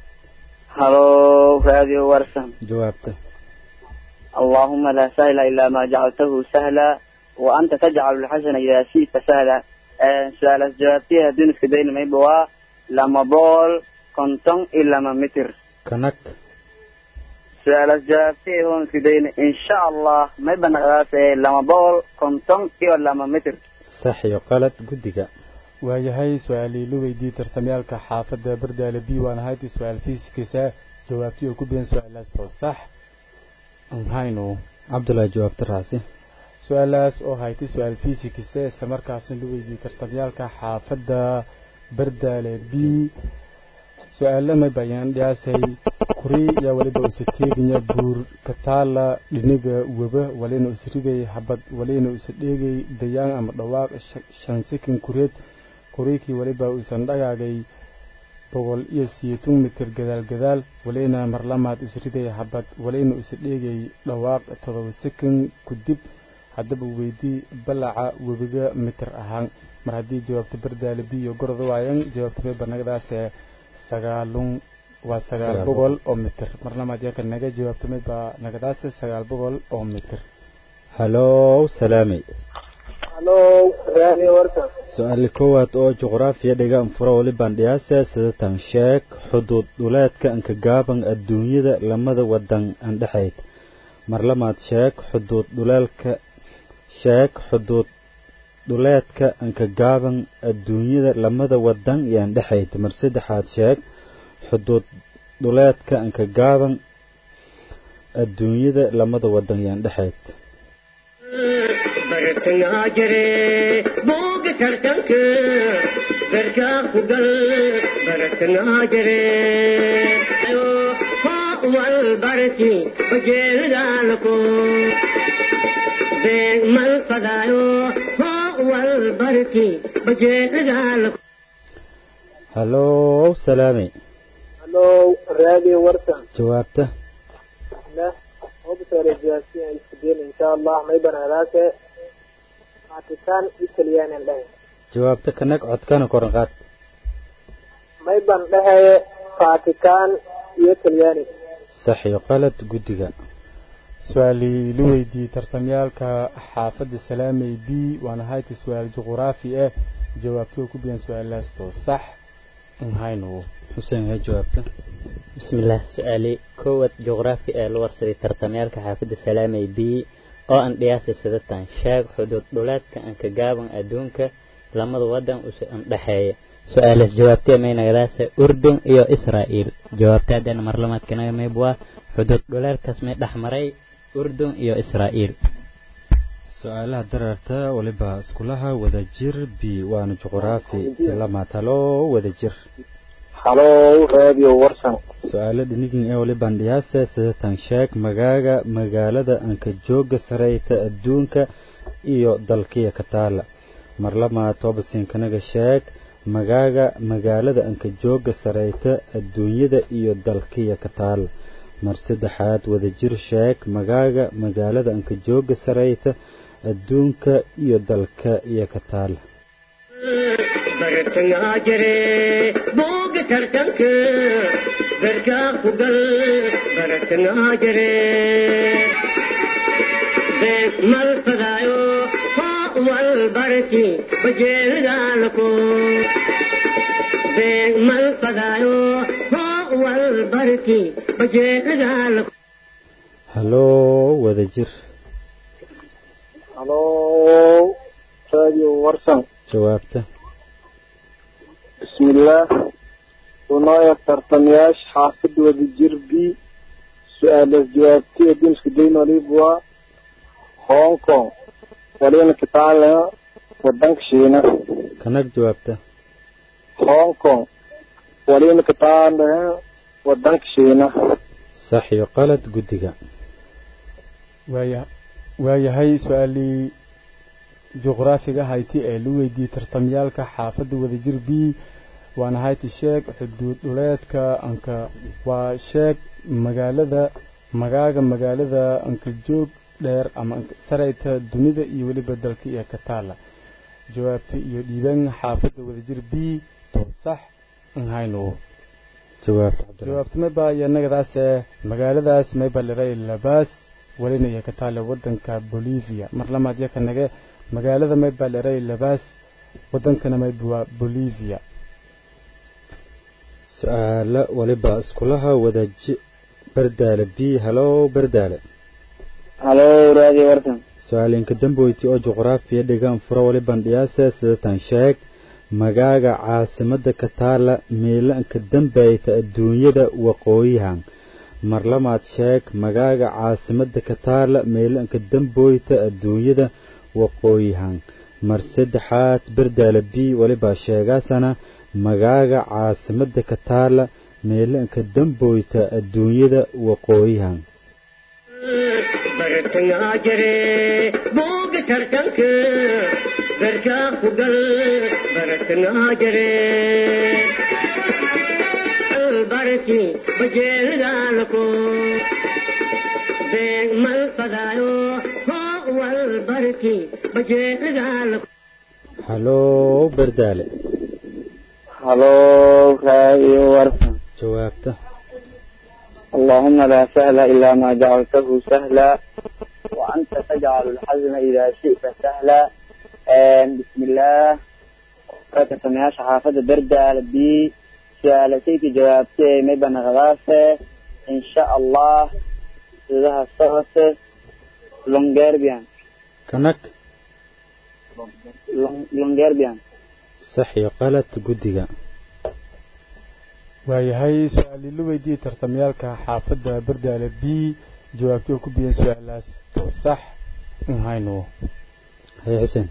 haloo raadiyo warsan jawaabta اللهم لا سهل إلا ما جعلته سهلا وأنت تجعل الحسن إذا شئت سهلا آه، سؤال جوابتها دون سكدين ما يبوا لما بول كنتم إلا ما متر kanag سؤال جوابتها هون سكدين إن شاء الله ما يبقى نغلاس لما بول كنتم إلا ما متر sax iyo qalad guddiga waayahay su-aalii la weydiiyey tartamayaalka xaafadda bardaale b waan ahayta su-aal fiisikisa jawaabtii oo ku biyan su-aalaas oo sax haynu cabdullaahi jawaabta raasi su-aalaas oo haytay su-aal fiisikisa islamarkaasna la weydiiyey tartamyaalka xaafadda bardaale b su-aalama bayaan dhiyaasay kuri yaa waliba usa teeganya buur kataala dhiniga weba walina usa rigay habad walina usa dheegay dayaan ama dhawaaq shan sikin kureed kuriikii waliba usan dhagaagay boqol iyo siyeetun mitir gadaal gadaal walina marlamaad isriday habad walina isa dheegay dhawaaq todoba sekan kudib haddaba weydii balaca webiga mitir ahaan mar haddii jawaabta bardaale biyo gorod waayan jawaabta may banagdaase sagaalun waa sagaal boqol oo mitir marlamaad yaka naga jawaabta may baa nagadaase sagaal boqol oo mitir halow salaamey halo raadi warka su-aali koowaad oo juqraafiya dhigaan furo wali bandhiyaase sidatan sheeg xuduud dhuleedka anka gaaban adduunyada lamada wadan andhexayd marlamaad sheeg xuduud dhuleelka sheeg xuduud dhuleedka anka gaaban adduunyada lamada wadan iyo andhexayd mar saddexaad sheeg xuduud dhuleedka anka gaaban adduunyada lamada wadan iyo andhexayd bartangaa jire booga tartanka garkaa ku gal bartangaa jire wal barki bajeelidaalako beeg mal fadaayo wal barki bajeelidaalako halow salaamey halo raadi warka jawaabta lah hobsore jawaabti ay iskudayn insha allah may banaadaase vatican italyanan dhahe jawaabta kanag codkana koran qaad may ban dhahaye vatican iyo talyani sax iyo qalad guddiga su-aalii la weydiiyey tartamyaalka xaafadda salaamey b waana hayta su-aal juquraafi ah jawaabtoo ku biyan su-aalaastoo sax nhaynu xuseen hee jawaabta bismillaah su-aali kowaad juqraafi ee la warsaday tartamyaalka xaafadda salaamey b oo aan dhiyaasa sidatan sheeg xuduud dhuleedka anka gaaban adduunka lamada wadan usa andhexeeya su-aalaas jawaabtee maynagadaase urdun iyo israa'iil jawaabta haddana marlamaadkanaga mayb waa xuduud dhuleedkaas may dhex maray urdun iyo israa'iil su-aalaha dararta waliba iskulaha wadajir b waana juquraafi tilamaad halo wadajir halo radio warsan su-aalo dhinigin ee waliban dhiyaase sidatan sheeg magaaga magaalada anka jooga sareyta adduunka iyo dalkiya ka taala marlamaa toobasinkanaga sheeg magaaga magaalada anka jooga sareyta adduunyada iyo dalkiya ka taala mar saddexaad wadajir sheeg magaaga magaalada anka jooga sareyta adduunka iyo dalka iyo ka taala bartangaa jire booga tartanka garkaa ku gal bartangaa jire beeg mal fadaayo wal barki bajeelidaalako beeg mal fadaayo wal barki bajeelidaalako halo wadajir halo radio warsan jawaabta bismillaah runooya tartamayaasha xaafadda wadajir b su-aalaas jawaabtay adduunska dayn waliba waa hong kong walina kitaale wadanka shiina kanag jawaabta hong kong walina kitaale wadanka shiina sax iyo qalad guddiga waaya waayahay su-aalii juqraafiga hayti ee la weydiiyey tartamyaalka xaafadda wadajir b waana hayti sheeg xuduud dhuleedka anka waa sheeg magaalada magaaga magaalada anka joog dheer ama sareyta dunida iyo weliba dalka iyo ka taala jawaabta iyo dhiiban xaafadda wadajir b to sax nhaynu jawaabta mayba iyo nagadaase magaaladaas mayba liray labaas walina iyo ka taale wadanka bolivia mar lamaad iyo ka nage magaalada mayba liray labaas wadankana mayba waa bolivia su-aalo waliba iskulaha wadaji bardaale b halo bardaale halo radio warsan su-aalinka damboyti oo juqraafiya dhigaan furo waliban dhiyaase sidatan sheeg magaaga caasimada ka taala miilanka dambayta adduunyada waqooyihan marlamaad sheeg magaaga caasimada ka taala miilanka damboyta adduunyada waqooyihan mar saddexaad bardaale b walibaa sheegaasana magaaga caasimada ka taala miilanka damboyta adduunyada waqooyihan bartangaa jire booga tartanka garkaa ku gal bartangaa jire walbarki bajeelidaalko beeg mal fadaayo hoo walbarki bajeelidaalko halow bardaale halo raayo warsan jawaabta اللهم لا سهل إلا ما جعلته سهلا وأنت تجعل الحزن إذا شئت سهلا آم، بسم الله قد سمعش حافظ بردة لبي سألتيك جوابتي مبن غلاسة إن شاء الله إذا الصوت لونجيربيان kanag لونجيربيان sax iyo qalad guddiga waayahay su-aalii la weydiiyey tartamayaalka xaafadda bardaale b jawaabtii oo ku biyeen su-aalaas oo sax un hayno haye xuseen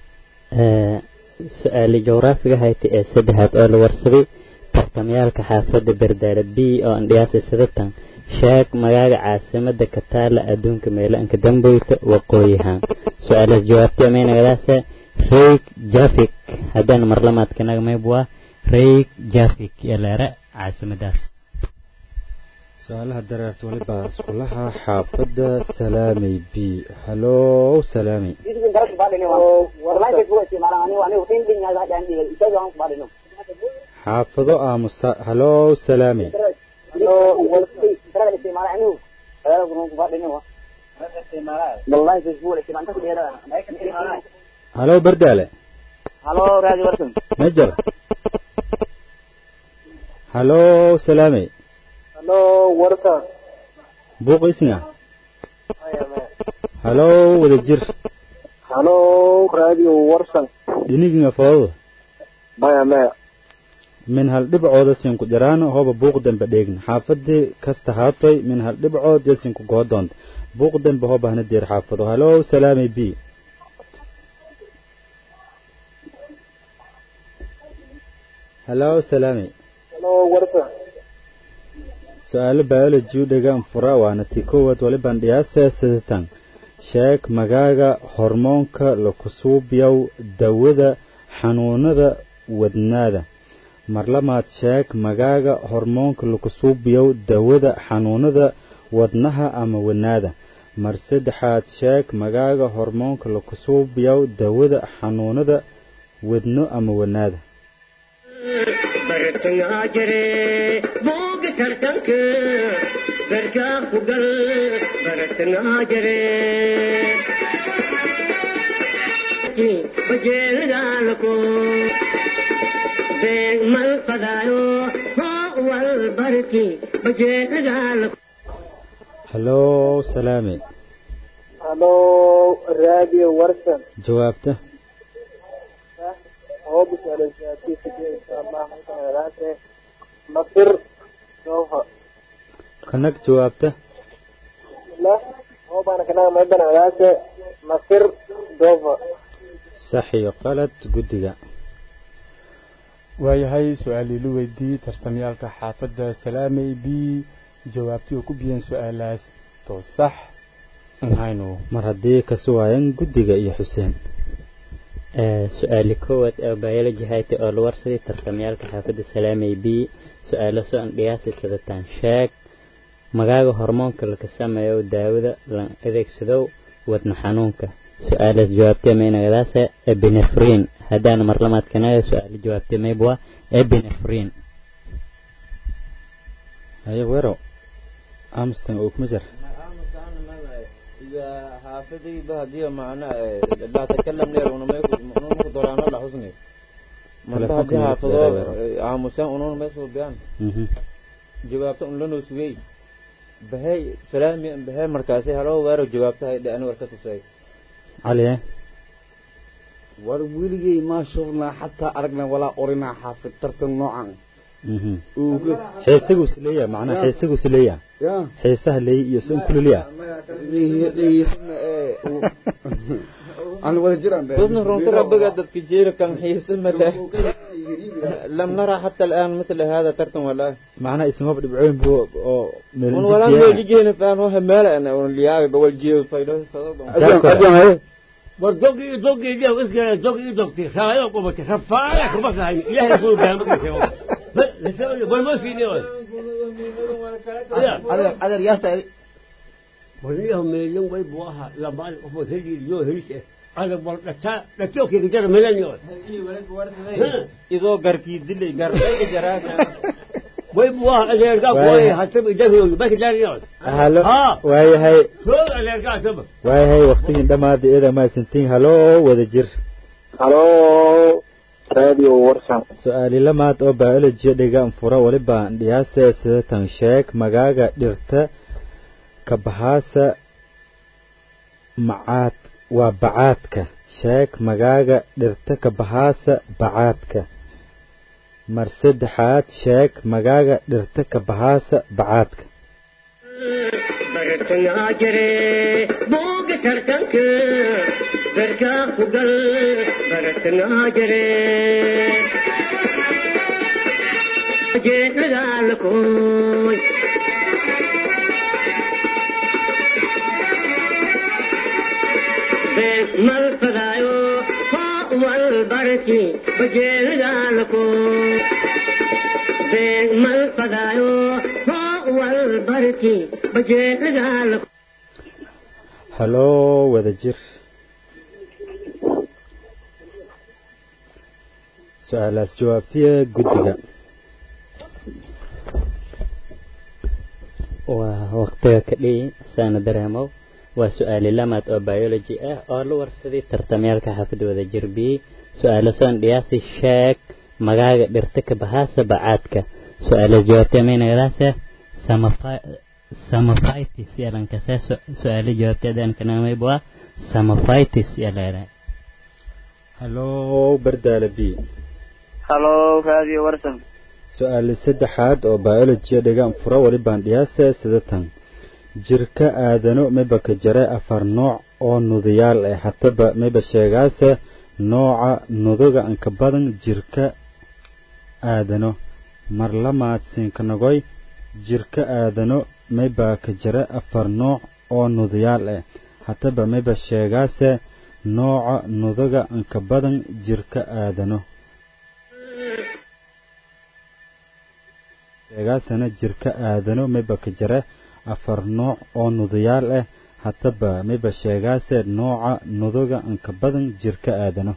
su-aali jawraafiga hayta ee saddexaad oo la warsaday tartamayaalka xaafadda bardaale b oo andhiyaasa sadatan sheeg magaaga caasimada kataala adduunka meelanka damboyta waqooyihaan su-aalaas jawaabtay amaynagadaasa reyg jafik haddaan marlamaadka nagmayb waa reyg jafik ee leera caasimadaas su-aalaha dareerta walibaa iskulaha xaafadda salaamey b halow salaamey xaafado aamusa halow salaamey halow bardaale halo raadi warsan majar halow salaamey halo warsan buuq isnga halow wada jir halo radio warsan dhiniginga foodo maya maya min hal dhibcooda sinku jaraano hoba buuq dambe dheegna xaafadii kasta haatoy min hal dhibcood yo sinku goodoonta buuq dambe hoba hana deer xaafado halow salaamey b halow salaamey halo warsan su-aalo biology u dhegaan fura waana tii koowaad walibaan dhiyaase sidatan sheeg magaaga hormoonka lakusuubyow dawada xanuunada wadnaada marlamaad sheeg magaaga hormoonka lakusuubyow dawada xanuunada wadnaha ama wadnaada mar saddexaad sheeg magaaga hormoonka lakusuubyow dawada xanuunada wadno ama wadnaada bartangaa jire buuga tartanka garkaa ku gal bartangaa jire bajeelidaalko beeg mal fadaayo hoo wal barki bajeelidaalko halow salaamey halo radio warsan jawaabta هو بسأل الجاتي في إن شاء الله ممكن هذاك مصر سوف kanag jawaabta لا هو بأنا كنا ما يبنى هذاك مصر دوفا sax iyo qalad guddiga waayahay su-aalii la weydiiyey tartamayaalka xaafadda salaamey b jawaabtii oo ku biyeen su-aalaas oo sax un hayno mar haddii kasi waayan guddiga iyo xuseen su-aali koowaad ee biology hayta oo la warsaday tartamayaalka xaafadda salaamey b su-aalo soo andhiyaasi sadataan sheeg magaaga hormoonka laka sameeyo daawada la adeegsadow wadna xanuunka su-aalaas jawaabtee maynagadaasa ebinefrin haddaan marlamaadkanaga su-aalo jawaabtee mayb waa ebinefrin haye weero amston oo kuma jir إذا حافظي بهدي معنا لا تكلم لي ونما يكون نور دوران الله حسني من تلفونك بهدي يا حافظه دكتور. عامسان ونور ما يسوي بيان Mhm. جوابته أن لنو سوي بهاي سلامي بهاي مركزي هلو ويرو جوابته هاي أنا وركته سوي cali eh war weligay maa shufnaa xataa aragnaa walaa orinaa xaafid tartan noocan Mhm. Uuga. xiisagu isleeya macnaha xiisagu isleeya ya xiisaha leey iyo sun kuliliya dhiisna ee aan wada jiraan be بس رونت ربك دتك جير كان حيس متى لم نرى حتى الآن مثل هذا ترتم ولا macnaha ismaba dhibcooyin buu oo meel ولا injijiya اللي جينا فان هو مالا أنا واللي بقول جيل فايدة war dogii dogii dia iskale dogii dogti raayo qubati rafaaya kuma sahay ilaahay soo gaama kasay والمسكين يقول adeer adeer yaasta وليهم مليون ويب واها لما أفو هلي اليو هليش هذا بول لتا لتوك يقدر مليون يقول idoo garkii dilay garbayga jaraaka ويب واها اللي يرقى واي. قوي حتى يدفع بس دار يقول halo ها waayahay شو اللي يرقى تبع waayahay waqtigii dhammaaday iyada mahadsantiin halo wada jir halo radio warsan su-aali lamaad oo biology dhigan fura waliba dhiyaase sidatan sheeg magaaga dhirta kabahaasa macaad waa bacaadka sheeg magaaga dhirta kabahaasa bacaadka mar saddexaad sheeg magaaga dhirta kabahaasa bacaadka bartangaa jire buuga tartanka garkaa ku gal bartangaa jire jeedadaalakooy bees mal fadaayo hoo wal barki bajeedadaalakooy bees mal fadaayo hoo wal barki bajeedadaalakooy halo wada jir su-aalaas jawaabtiya guddiga waa waqtiga ka dhiyi saana dareemow waa su-aali lamaad oo biology ah oo la warsaday tartamyaalka xaafadda wada jirbiyey su-aalo soon dhiyaasi sheeg magaaga dhirta ka bahaasa bacaadka su-aalo jawaabtay maynagadaasa samophytis yalankase su-aalo jawaabteedaan kanamay waa samophytis yaleera halo bardaala b halo radio warsan su-aali saddexaad oo biology dhigan fura walibaan dhiyaase sidatan jirka aadano miba ka jare afar nooc oo nudayaal ah hataba miba sheegaase nooca nuduga anka badan jirka aadano mar lamaad siinkanagoy jirka aadano miba ka jare afar nooc oo nudayaal ah hataba miba sheegaase nooca nuduga anka badan jirka aadano sheegaasana jirka aadano miba ka jare afar nooc oo nudayaal ah hataba miba sheegaase nooca nuduga anka badan jirka aadano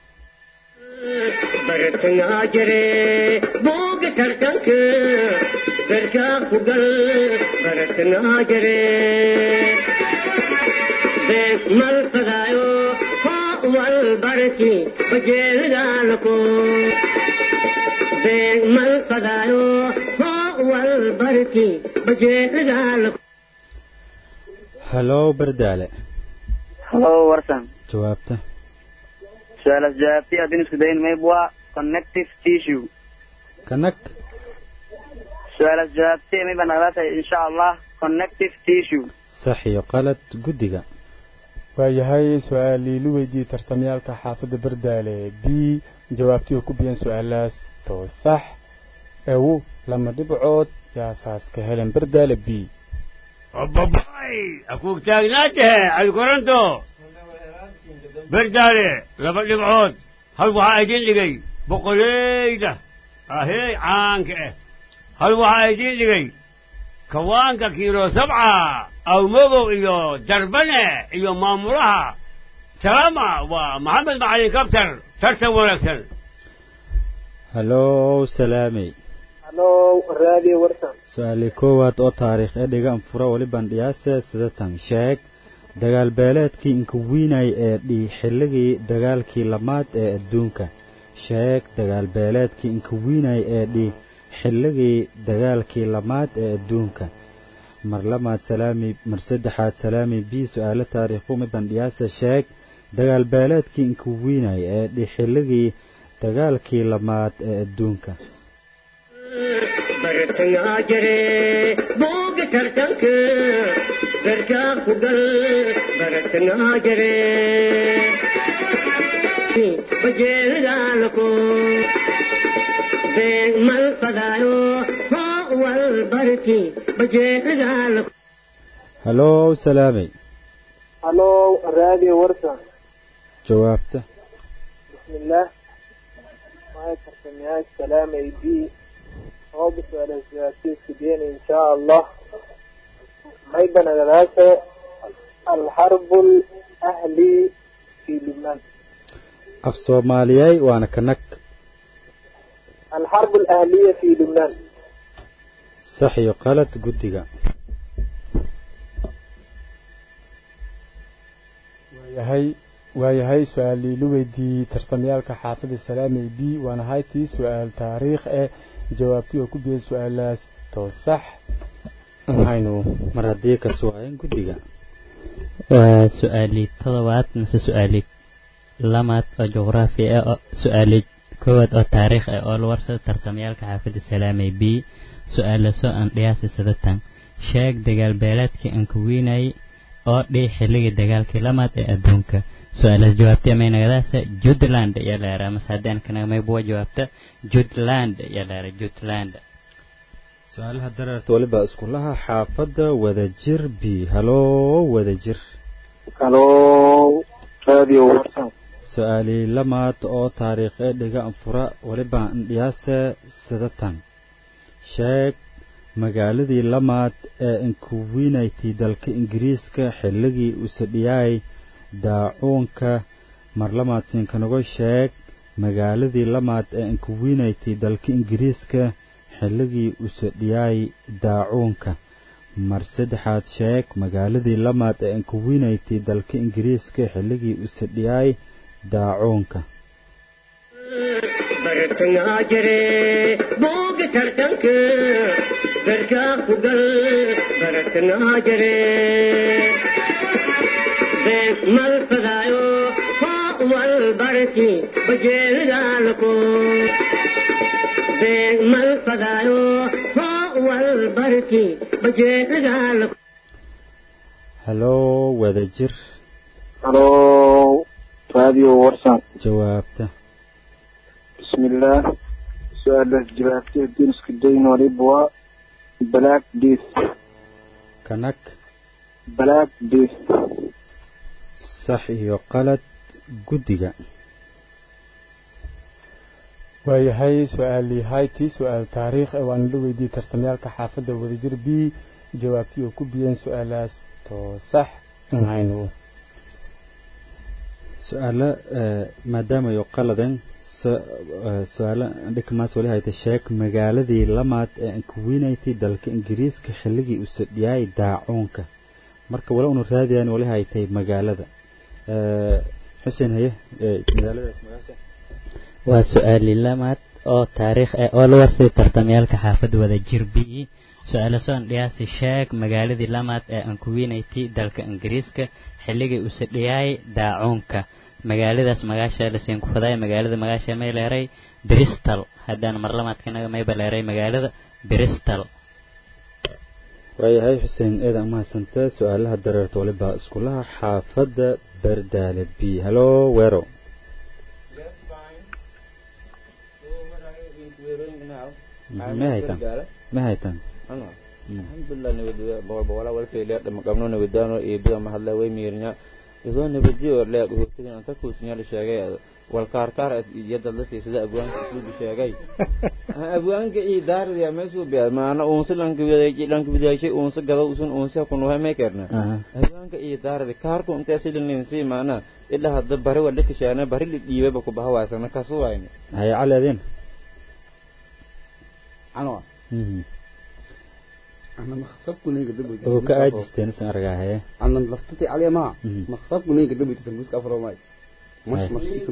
bartangaa jire buuga tartanka garkaa ku gal bartangaa jire bees mal fadaayo hoo wal barki bajeedadaalakooy bees mal fadaayo hoo wal barki bajeedadaalakooy halo bardaale halo warsan jawaabta su-aalaas jawaabtay haddii isku dayin mayb waa connective tissue kanag su-aalaas jawaabtay mayba nagala tahay insha allah connective tissue sax iyo qalad guddiga waayahay su-aalii lu weydiiyey tartamyaalka xaafadda bardaale b jawaabtii oo ku biyan su-aalaas too sax ewu lama dhibcood yaasaas ka helen bardaale b أباباي أكوك تاجناته على الكورنتو بردالي لما نبعود هل وحايدين لقي بقوليدة أهي عانك إيه. هل وحايدين لقي كوانك كيلو سبعة أو مغو إيو دربنة إيو مامورها سلامة ومحمد معالي كابتر ترسم ونكسر halo salaamey halo radio warsan su-aali koowaad oo taariikh ee dhigan fura walibaan dhiyaase sidatan sheeg dagaal beeleedkii inka wiinay ee dhi xilligii dagaalkii lamaad ee adduunka sheeg dagaal beeleedkii inka wiinay ee dhi xilligii dagaalkii lamaad ee adduunka mar lamaad salaami mar saddexaad salaami b su-aalo taariikhu midban dhiyaase sheeg dagaal beeleedkii inka wiinay ee dhi xilligii dagaalkii lamaad ee adduunka bartangaa jire buuga tartanka garkaa ku gal bartangaa jire bajeedadaalakooy bees mal fadaayo hoo wal barki bajeedadaalakooy halo salaamey halo radio warsan jawaabta bismillaah maya tartamayaasha salaamay b oo biswaalan siyaasiiska deen insha allah mayba nagadaase alxarbu lahli fi lubnaan af soomaaliyay waana kanag alxarbu alahliya fi lubnaan sax iyo qalad guddiga waayahay waayahay su-aalii la weydiiyey tartamyaalka xaafada salaamey b waana haytii su-aal taariikh eh jawaabtii oo ku biyey su-aalaas too sax haynu mar haddii ka suwaayeen guddiga waa su-aalii todobaad mise su-aalii lamaad oo juqraafi ah oo su-aalii koowaad oo taariikh ah oo la warsado tartamyaalka xaafadda salaamey b su-aala soo aan dhiyaasi sadatan sheeg dagaal beeleedkii aan ku weynayay oo dhii xilligii dagaalkii lamaad ee adduunka su-aalaas jawaabtay may nagadaasa jutland ayaa la yaraa mase haddaan kanaga may buwa jawaabta jutland ayaa la yaraa jutland su-aalaha dareerta waliba iskulaha xaafadda wadajir b haloo wadajir halo radio warsan su-aalii lamaad oo taariikh ee dhiga anfura waliba indhiyaase sidatan sheeg magaaladii lamaad ee inkuwinaytay dalka ingiriiska xilligii usadhiyaay daacuunka marlamaad siinkanago sheeg magaaladii lamaad ee inkuwinaytay dalka ingiriiska xilligii usadhiyaay daacuunka mar saddexaad sheeg magaaladii lamaad ee inkuwinaytay dalka ingiriiska xilligii usadhiyaay daacuunka bartangaa jire booga tartanka garkaa ku gal bartangaa jire beeg mal fadaayo hoo wal barki bajeelgaalako beeg mal fadaayo hoo wal barki bajeelgaalako haloo wadajir halo radio warsan jawaabta bismillaah su-aalaas jawaabtay duniska dayn waliba black death kanag black death sax iyo qalad guddiga waayahay su-aalii haytii su-aal taariikh ee waana la weydiiyey tartamyaalka xaafadda wadajir b jawaabtii oo ku biyeen su-aalaas too sax haynu su-aalo maadaama ay qaladeen su-aalo dhikmaas wali hayta sheeg magaaladii lamaad ee inkuwinaytay dalka ingiriiska xilligii uu sadhiyaay daacuunka marka wala unu raadiyaan wali haytay magaalada xuseen haye magaaladaas magaasha waa su-aalii lamaad oo taariikh ah oo la warsay tartamyaalka xaafadda wadajir b su-aalo soon dhiyaasi sheeg magaaladii lamaad ee ankuwinaytay dalka ingiriiska xilligii uu sadhiyaay daacuunka magaaladaas magaasha lasiin ku fadaay magaalada magaasha may leeray bristol haddaan mar lamaadkanaga mayba leeray magaalada bristol waayahay xuseen eedan umahadsanta su-aalaha dareerta waliba iskulaha xaafadda bardaale b halo weero ma haytan ma haytan alxamdulilah nabadgelyo boqol boqolaa walfayliya dhama qabno nabadaano iyo bida mahadle way miirnya idoo nabadjiyo leeg hootadin anta kuusnyaal sheegay walkaarkaar yadad la siisada abwaanka isuubi sheegay abwaanka iyo daaradiya meesuu biya maana uunsa lankabidaashay uunsa gado usun uunsa kunuhay may kerna abwaanka iyo daaradi kaarku intee silaninsi maana ila hadda bari wa dhikashaana bari li dhiibaba ku bahawaasana kasuwayna haya cali adin anwa أنا مخطبكم نيجا دبي oo ka aajisteen isan argaahaye أنا لفتتي عليه ما مم. مخطبكم نيجا دبي تفلوس كفر ماي مش أي. مش اسم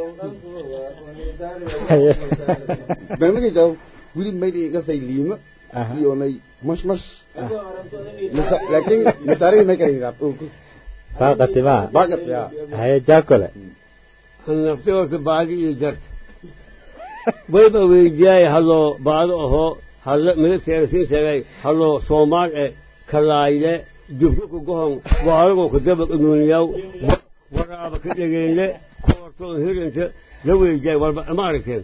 بنجي جاو ولي ما يدي قصي ليما Aha. يوني مش مش مس- لكن مساري ما كان يلعب baaqati baa باقت يا haye jaakole naftigoota baadi iyo jarta wayba weydiyaay hadloo baado ahoo hadlo midabteeda siin sheegay hadloo soomaal e kalaayle jubka ku gohon waaragoo ku dabaq inuuniyaw waraaba ka dhegeyle koortoo hirinta la weydiyaay walba ma aragteen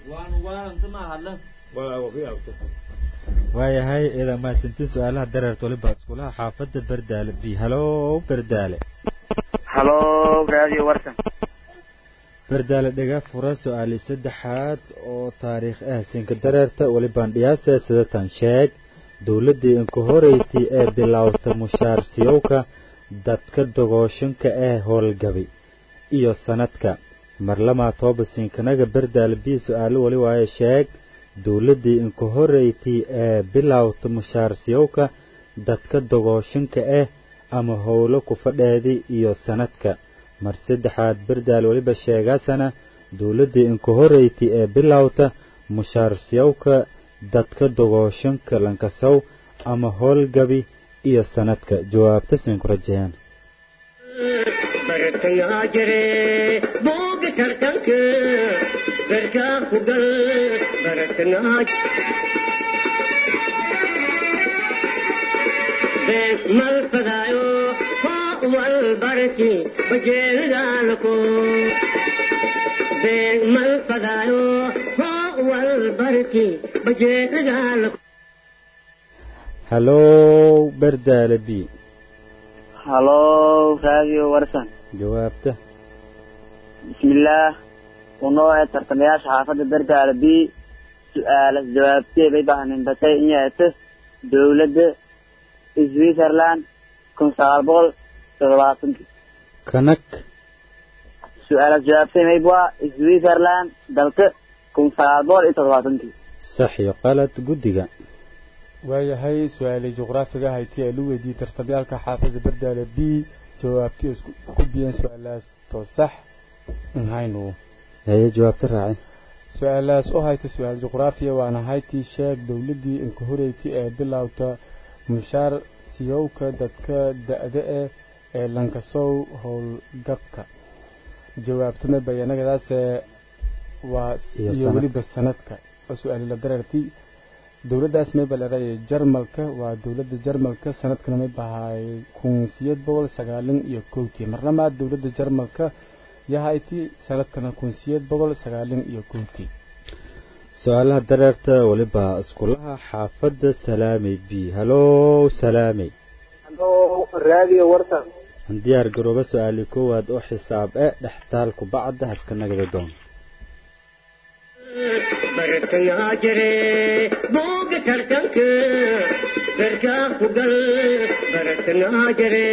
waayahay eedan mahadsantiin su-aalaha dareerta waliba iskulaha xaafadda bardaale b halo bardaale halo radio warsan bardaale dhaga fura su-aali saddexaad oo taariikh ah sinka dareerta weli bandhiyaase sidatan sheeg dowladdii inka horeytii ee bilowta mushaar siyowka dadka dogooshinka ee howlgabi iyo sanadka marlamaa tooba sinkanaga bardaale bii su-aalo weli waaye sheeg dowladdii inka horeytii ee bilowta mushaar siyowka dadka dogooshinka ah ama howlo kufadheedii iyo sanadka mar saddexaad bardaal weliba sheegaasana dowladdii inka horeytii ee bilowta mushaarsiyowka dadka dogooshinka lankasow ama howlgabi iyo sanadka jawaabta sinku rajayaan bartayaa jire booga tartanka garkaa ku gal baratanaa been mal fadaayo koo wal barki bajeelidaalko been mal fadaayo koo wal barki bajeelidaalko hallow bardaale b halo radio warsan jawaabta bismillaah unoo ee tartamayaasha xaafadda berdaale b su-aalas jawaabtee bay bahnin batay in yeeto dowladda switzerland kun sagaal boqol toddobaatankii kanag su-aalas jawaabtay maybwa switzerland dalka kun sagaal boqol iyo toddobaatankii sax iyo qalad guddiga waayahay su-aalii juqraafiga hayti ee lu weydiiyey tartamyaalka xaafadda bardaale b jawaabtii isku ku biyeen su-aalaas too sax nhaynu haye jawaabta raacay su-aalaas u hayta su-aal juqraafiya waana haytii sheeg dowladdii inka horeyti ee bilowta mushaar siyowka dadka da-da eh ee lankasow howlgabka jawaabtama bayanagadaase waa Iyo iyo sanadka. weliba sanadka oo su-aali la dararti dowladdaas mayba leedahay jarmalka waa dowladda jarmalka sanadkana may bahay kun siyeed boqol sagaalin iyo kowtii marnamaad dowladda jarmalka yahayti sanadkana kun siyeed boqol sagaalin iyo kowtii su-aalaha dareerta weliba iskulaha xaafadda salaamey b hallow salaamey halo radio warsan diyaar garooba su-aali koowaad oo xisaab e dhextaalku bacda haska nagada doon bartayaa jire booga tartanka garkaa ku gal baratanaa jire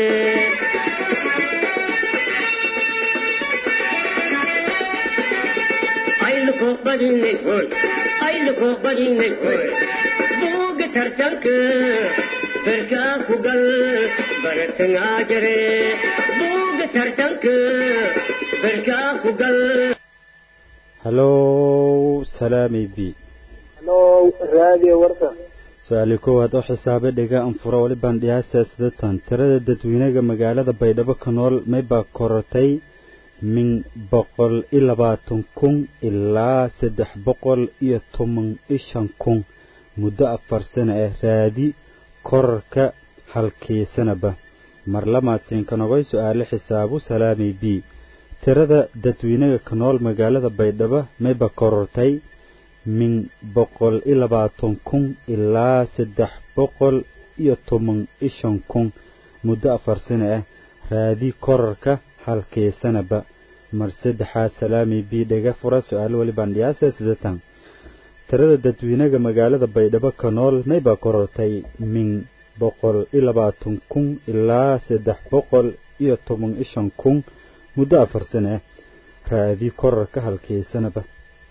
ayluko badinay hoy ayluko badinay hoy booga tartanka garkaa ku gal baratanaa jire booga tartanka garkaa ku gal hallow salaamey b halo radio warsan su-aali koowaad oo xisaabe dhiga anfuro weli bandhiyaasa sidatan tirada dadweynaga magaalada baydhabo ka nool maybaa korortay min boqol iyo labaatan kun ilaa saddex boqol iyo toban iyo shan kun muddo afar sano ah raadi korarka halkii sanaba mar lamaad siinkanogoy su-aale xisaabu salaamey b tirada dadweynaga ka nool magaalada baydhabo mayba korortay min boqol iyo labaatan kun ilaa saddex boqol iyo toban iyo shan kun muddo afar sano ah raadi korarka halkii sanaba mar saddexaad salaami b dhega fura su-aalo weli bandhiyaasa sidatan tirada dadweynaga magaalada baydhabo ka nool mayba korortay min boqol iyo labaatan kun ilaa saddex boqol iyo toban iyo shan kun muddo afar sano ah raadi korarka halkii sanaba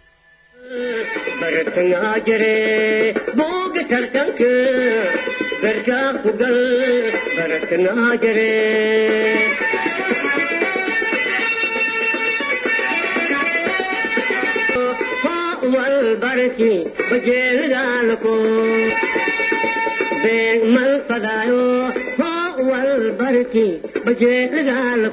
bartayaa jire booga tartanka garkaa ku gal baratanaa jire koo wal barki bajeelidaalko beeg mal fadaayo koo wal barki bajeelidaalko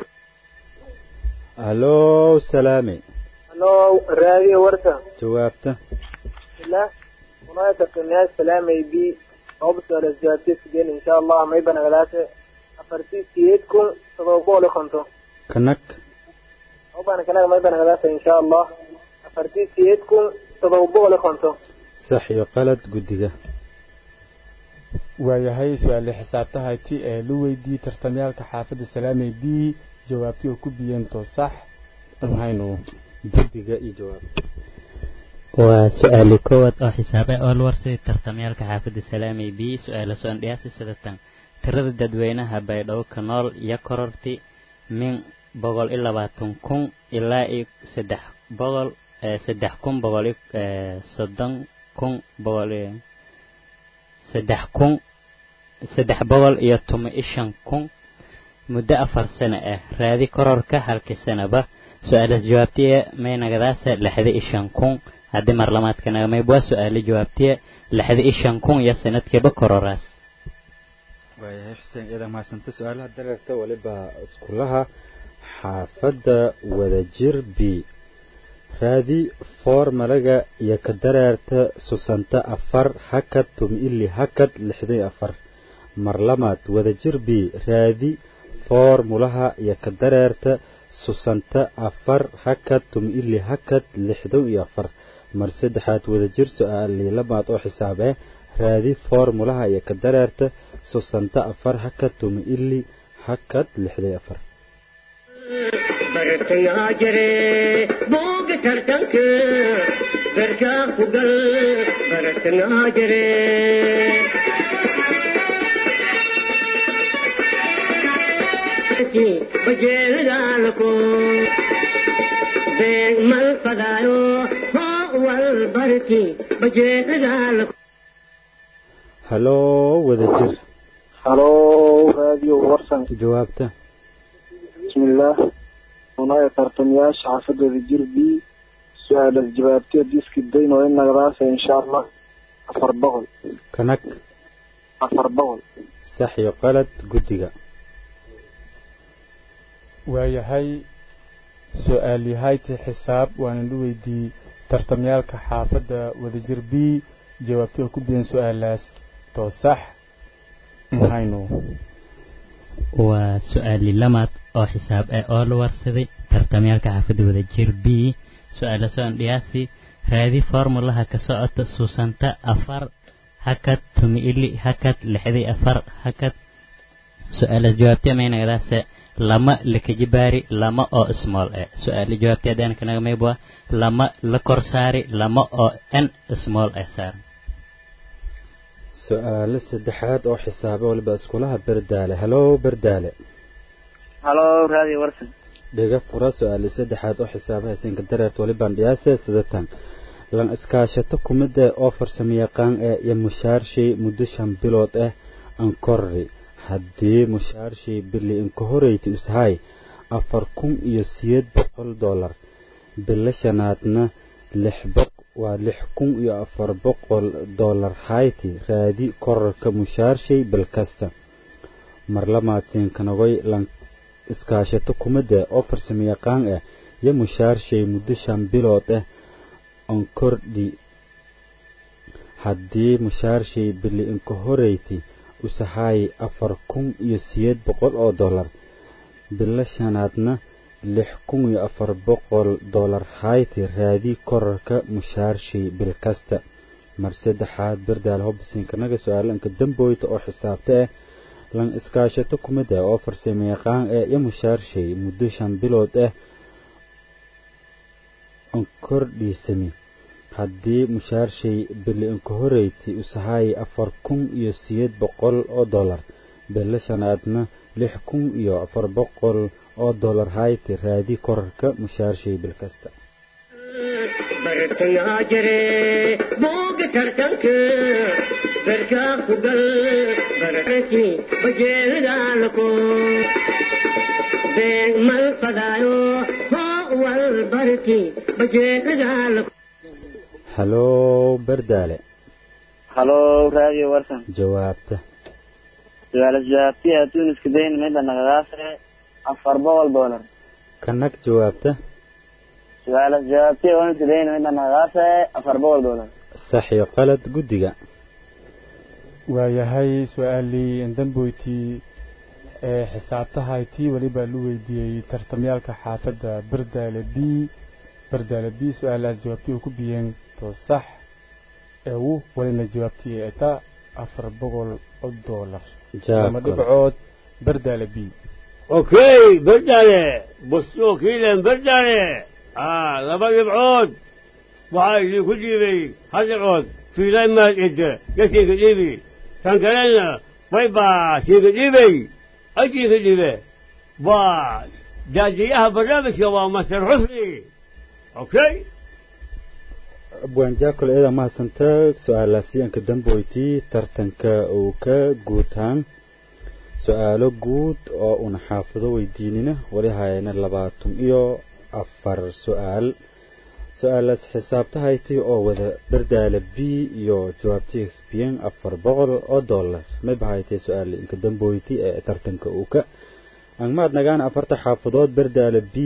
hallow salaame halo radio warsan jawaabta bismillah unoo tartamayaasha salaamay b obsala jawaabtee sideen insha allah mayba nagadaase afartii siyeed kun todoba boqol iyo konton kanag obana kanaga mayba nagadaase insha allah afartii siyeed kun todoba boqol iyo konton sax iyo qalad guddiga waayahay su-aale xisaabta hayti ee lu weydiiyey tartamyaalka xaafadda salaamey b jawaabtii oo ku biyeen too sax maxaynu guddiga iyo jawaabta waa su-aali koowaad oo xisaabe oo la warsaday tartamyaalka xaafadda salaamay b su-aala soo dhiyaasi sidatan tirada dadweynaha baydhabo ka nool iyo kororti min boqol iyo labaatan kun ilaa iyo saddex boqol saddex kun boqol iyo soddon kun boqol iyo saddex kun saddex boqol iyo toban iyo shan kun muddo afar sano ah raadi kororka halkii sanaba su-aalaas jawaabtiya maynagadaasa lixda iyo shan kun haddii marlamaadka nagamayb waa su-aalo jawaabtiya lixda iyo shan kun iyo sanadkiiba kororaas waayahay xuseen ciidan mahadsanta su-aalaha dareerta waliba iskulaha xaafadda wadajir b raadi foormalaga iyo ka dareerta susanta afar hakad tum-ili hakad lixdan iyo afar marlamaad wadajir b raadi foormulaha iyo ka dareerta susanta afar hakad tum-ili hakad lixdan iyo afar mar saddexaad wadajir su-aalii lamaad oo xisaab eh raadi foormulaha iyo ka dareerta susanta afar hakad tum-ili hakad lixdan iyo afar bartayaa jire booga tartanka garkaa ku gal bartayaa jire bajeelidaalko beeg mal fadaayo hoo wal barki bajeelidaalko haloo wadajir halo radio warsan jawaabta bismillaah unaya tartamayaasha xaafadooda jir b su-aalas jawaabtee diski dayn oo in nagadaasa insha allah afar boqol kanag afar boqol sax iyo qalad guddiga waayahay su-aal yahayti xisaab waanan u weydiiyey tartamyaalka xaafadda wadajir b jawaabtay oo ku biyan su-aalaas too sax maxaynu waa su-aali lamaad oo xisaab ah oo la warsaday tartamyaalka xaafadda wadajir b su-aala soo andhiyaasi raadi formulaha ka socota suusanta afar hakad tumi-ili hakad lixdii afar hakad su-aalaas jawaabtay maynagadaase lama lakajibaari lama oo small eh su-aala jawaabtay haddaan kanaga maybwa lama la kor saari lama oo n small eh saaran su-aalo saddexaad oo xisaaba waliba iskulaha berdaale halow berdaale halo radio warsan dhiga fura su-aalo saddexaad oo xisaabaha siinka dareerta walibaan dhiyaase sidatan lan iskaashato kumida oo farsamayaqaan eh iyo mushaarshii muddo shan bilood ah ankorri haddii mushaarshii bili inka horeyti ishay afar kun iyo siyeed boqol dollar bilo shanaadna lix boq waa lix kun iyo afar boqol dollar hayti raadi korarka mushaarshey bil kasta marlamaad siinkanagoy lan iskaashato kumida oo farsamayaqaan ah iyo mushaarshey muddo shan bilood ah onkordhi haddii mushaarshey bili inka horeyti usahay afar kun iyo siyeed boqol oo dollar bilo shanaadna lix kun iyo afar boqol dollar hayti raadi korarka mushaarshii bil kasta mar saddexaad berdaal hobsinkanaga su-aalanka damboyta oo xisaabta ah lan iskaashato kumid ah oo farsamayaqaan ah iyo mushaarshey muddo shan bilood ah onkordhiisami haddii mushaarshey bili inka horeyti usahay afar kun iyo siyeed boqol oo dollar bilo shanaadna lix kun iyo afar boqol oo dollar hayti raadi korarka mushaarshey bil kasta bartayaa jire booga tartanka garkaa ku gal baraki bajeelidaalko beeg mal fadaayo hoo wal barki bajeelidaalko halow berdaale halo radio warsan jawaabta su-aalas jawaabtiya tuuniska dayn midda nagadaase afar boqol dollar kanag jawaabta su-aalas jawaabtiya tuuniska dayn midda nagadaase afar boqol dollar sax iyo qalad guddiga waayahay su-aalii damboytii ee xisaabtahaytii weliba lu weydiiyey tartamyaalka xaafadda berdaale b berdaale b su-aalaas jawaabtii oo ku biyeen to sax eewu walina jawaabtii eta afar boqol oo dollar ama dhibcood berdaale b اوكي بردانه بصوا كيلا بردانه اه لما يبعود وعايز كل يبي هذا العود في لاين ما يد يسي قديبي كان كلنا بايبا سي قديبي اجي قديبي با داديها برنامج يا مستر حسني اوكي abwaan jaakol eeda mahadsanta su-aalaasi aan ka damboytii tartanka uu ka guutaan su-aalo guud oo una xaafido weydiinina wali hayana labaatan iyo afar su-aal su-aalaas xisaabtahaytii oo wada bardaala b iyo jawaabtii biyan afar boqol oo dollar may bahaytay su-aal inka damboytii ee tartanka uu ka angmaad nagaan afarta xaafadood bardaala b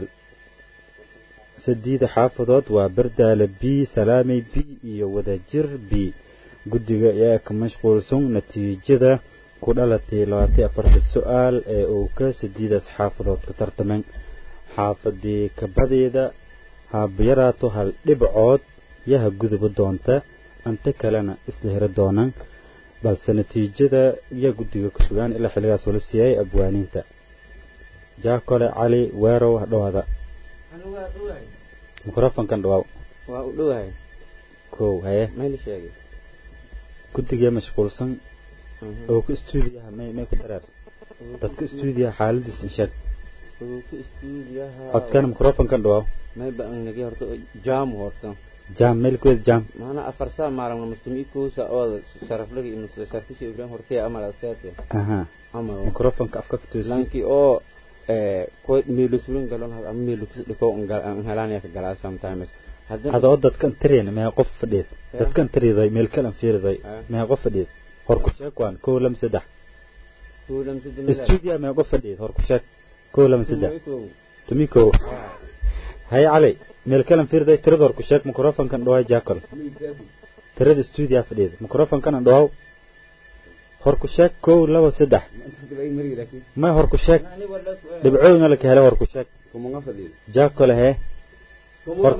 sadiida xaafadood waa bardaala b salaamey b iyo wadajir b guddiga ayaa ka mashquulsan natiijada ku dhalatay labaatan afarta su-aal ee uu ka sadiidaas xaafadood ka tartameen xaafadii kabadeeda habayaraato hal dhibcood yaha guduba doonta anta kalena isla heri doonaan balse natiijada yaa guddiga ku sugaan ilaa xilligaas wala siiyay abwaaniinta jaakole cali weerow hadhowaada mikrofonkan dhawaaw waa u dhowahay kow haye mayla sheegay guddiga mashquulsan oo ku stuudiyaha may may ku dareer dadka stuudiyaha xaaladiis in sheeg ka istuudiyaha codkana mikrofonkan dhawaaw may ba anagi horta jaam horta jaam meel kuweed jaam maana afar saa maalin mustami kuusa oo sharaflaga iyo sharfisha ibrahim hortaya amal aseete aha amal mikrofonka afka ka toosi lanki oo ko meelusulin galon ama meelutus dhiko helaan ka galaa sometimes hada oo dadkan tiriyana mee qof fadhiid dadkan tiriday meel kalan fiiriday mee qof fadhiid hor ku sheeg waan kow lama saddex stuudiya mee qof fadhiid hor ku sheeg kow lama saddex tumi kow haye cali meel kalan fiiriday tirada hor ku sheeg mikrofonkan dhawaay jaakol tirada stuudiya fadhiid mikrofonkan dhawaw hor ku sheeg kow laba saddex may hor ku sheeg dhibcooyna la ka helay hor ku sheeg jaakole hee hor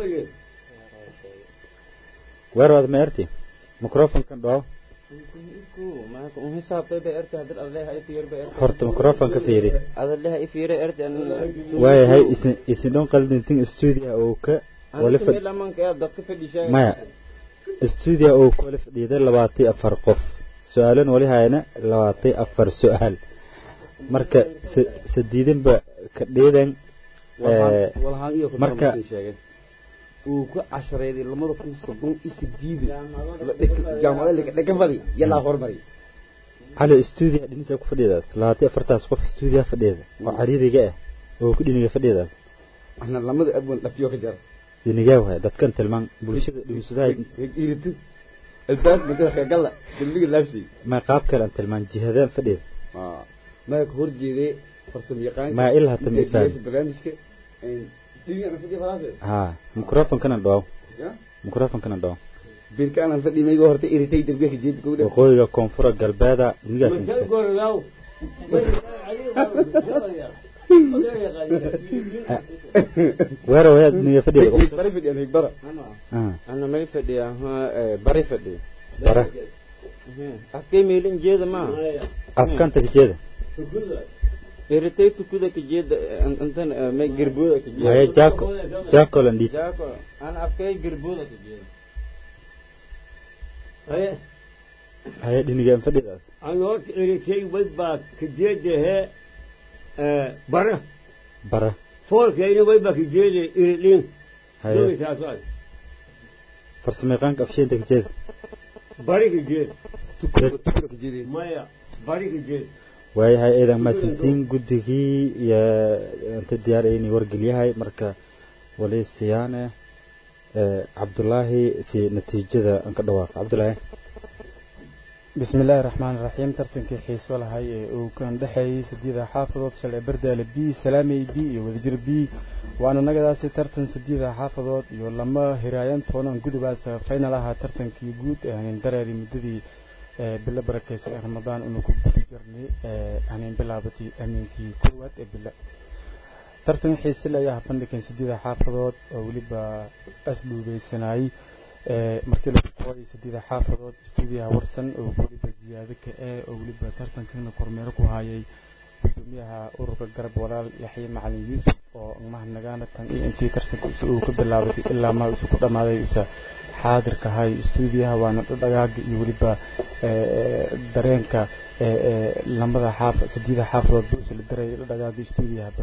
weerwaad ma erti mikrofonkan dhawaw horta mikrofonka fiiri waayahay isin isin dhon qaldintin stuudiya oo ka wali maya stuudiya oo ku wali fadhiiday labaatan afar qof su-aalan wali hayana labaatan afar su-aal marka sadiidanba ka dheedan marka uu ku cashareeday lamada kun soddon iyo sideed jaamacada dhegafadi yalaa hormari cali stuudiya dhinisa ku fadhidaad labaatan afartaas qof stuudiya fadhiyada oo cariiriga ah oo ku dhiniga fadhidaad ana lamada abwan dhafiyo ka jar dhinigaa waay dadkan tilmaan bulshada dhigusadahay iriti albaab madada khagalla dambiga laabsi ma qaab kale aan tilmaan jihadaan fadhida ma ka hor jeeday farsamo yaqaan ma ilaa tam ifaan barnaamijka ha mikrofonkana dhawaw mikrofonkana dhawaw birka aanan fadhi maygo horta iritay darbiga jeed gowdha waqooyiga koonfura galbeeda nigaas weero wayaad niga fadhiya bari fadhiya mig bara ana may fadhiya bari fadhiya bara afkay meelin jeeda ma afkanta jeeda iritay tukuda ka jeeda antan may girbuda ka jeeda haya jaako jaako lan dhiib jaako ana afkay girbuda ka jeeda haya haya dhinigaan fadhidaas aan horta eritay way baa ka jeedahe bara bara foolkayna way baa ka jeeda iridhin haya farsamayaqaanka afsheenta ka jeeda bari ka jeeda tukura ka jeeday maya bari ka jeeda waayahay eedan maasantiin guddigii iyo inta diyaar inay wargelyahay marka wali siyaane cabdulaahi si natiijada aan ka dhawaaqo cabdulaahi بسم الله الرحمن الرحيم ترتنكي حيس ولا هاي وكان دحي سديدة حافظات شلع بردال بي سلامي بي وذجر بي وانا نقداسي ترتن سديدة حافظات يولما هرايان تونا نقودو باس فاينا لها ترتنكي قود يعني دراري مددي بلا بركيس رمضان انو كبتي جرني يعني بلا بتي امينكي كروات بلا ترتن حيس لا يها فندكين سديدة حافظات ولبا اسلو بيسناي markii la qoray saddeeda xaafadood stuudiyaha warsan oo weliba ziyaado ka ah oo weliba tartankana kormeero ku hayay gudoomiyaha ururka garab walaal yaxye macalin yuusuf oo mahadnagaana tan iyo intii tartanka uu ka bilaabatay ilaa ma isu ku dhammaaday isa xaadirka hay stuudiyaha waana dhagaaga iyo weliba dareenka lamada xaaf sadeeda xaafadood buusa la daray dhagaaga stuudiyahaba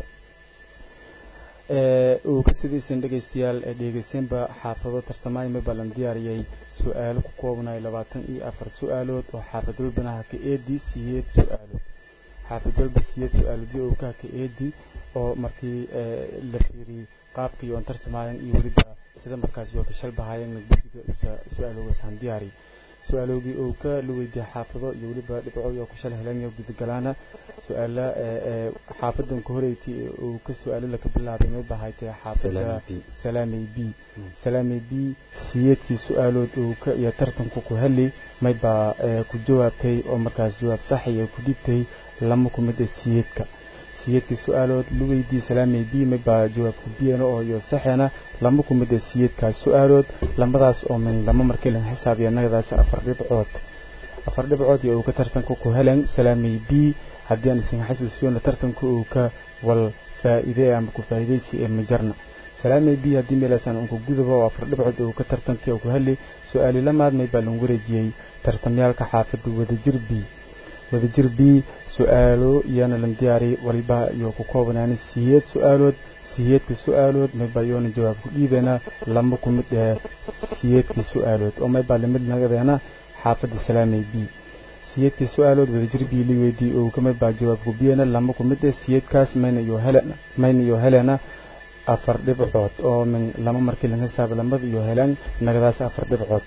uu ka sidaysan dhegaystayaal dhegeyseenba xaafado tartamaayma balan diyaariyay su-aalo ku koobnay labaatan iyo afar su-aalood oo xaafad walbanaha ka eedi siyeed su-aalood xaafid walba siyeed su-aaladii oo ka ka eedi oo markii la fiiriyey qaabkii oon tartamaayan iyo weliba sida markaasi oo ka shalbahaayeen guddiga su-aaloogaasaan diyaari su-aaloogii uu ka la weydiiyey xaafado iyo weliba dhibcoodii oo ku shal helanya gudagalaana su-aala xaafadan ka horeyti uu ka su-aalo laka bilaabay may bahaytee xaafada salaamey b salaamey b siyeedkii su-aalood uu ka iyo tartanku ku heli may baa ku jawaabtay oo markaas jawaab saxiya ku dhibtay lama ku mid a siyeedka siyeedkii su-aalood la weydiiyey salaamey b may baa jawaabku biyana oo iyo saxena lama ku mid a siyeedkaas su-aalood lamadaas oo min lama markii lan xisaabiya nagadaas afar dhibcood afar dhibcood iyo uu ka tartanka ku helen salaamey b haddii aan isin xasuusiyona tartanka uu ka wal faa'iide ama ku faa'iidaysi ee majarna salaamey b haddii meelaasaan unku gudaba oo afar dhibcood uu ka tartankii uu ku heli su-aali lamaad may baa lagu wareejiyey tartamyaalka xaafada wadajir b wadajir b su-aalo iyana lan diyaari waliba iyo ku koobanaani siyeed su-aalood siyeedka su-aalood mayba yoona jawaab ku dhiibeena lama ku mid ee siyeedkii su-aalood oo maybaa lamid nagadeena xaafadda salaamey b siyeedkii su-aalood wadajir b li weydii oo ka maybaa jawaab ku biyena lama ku mid ee siyeedkaas mayna iyo helen mayna iyo helena afar dhibcood oo min lama markii laga hisaaba lamada iyo heleen nagadaas afar dhibcood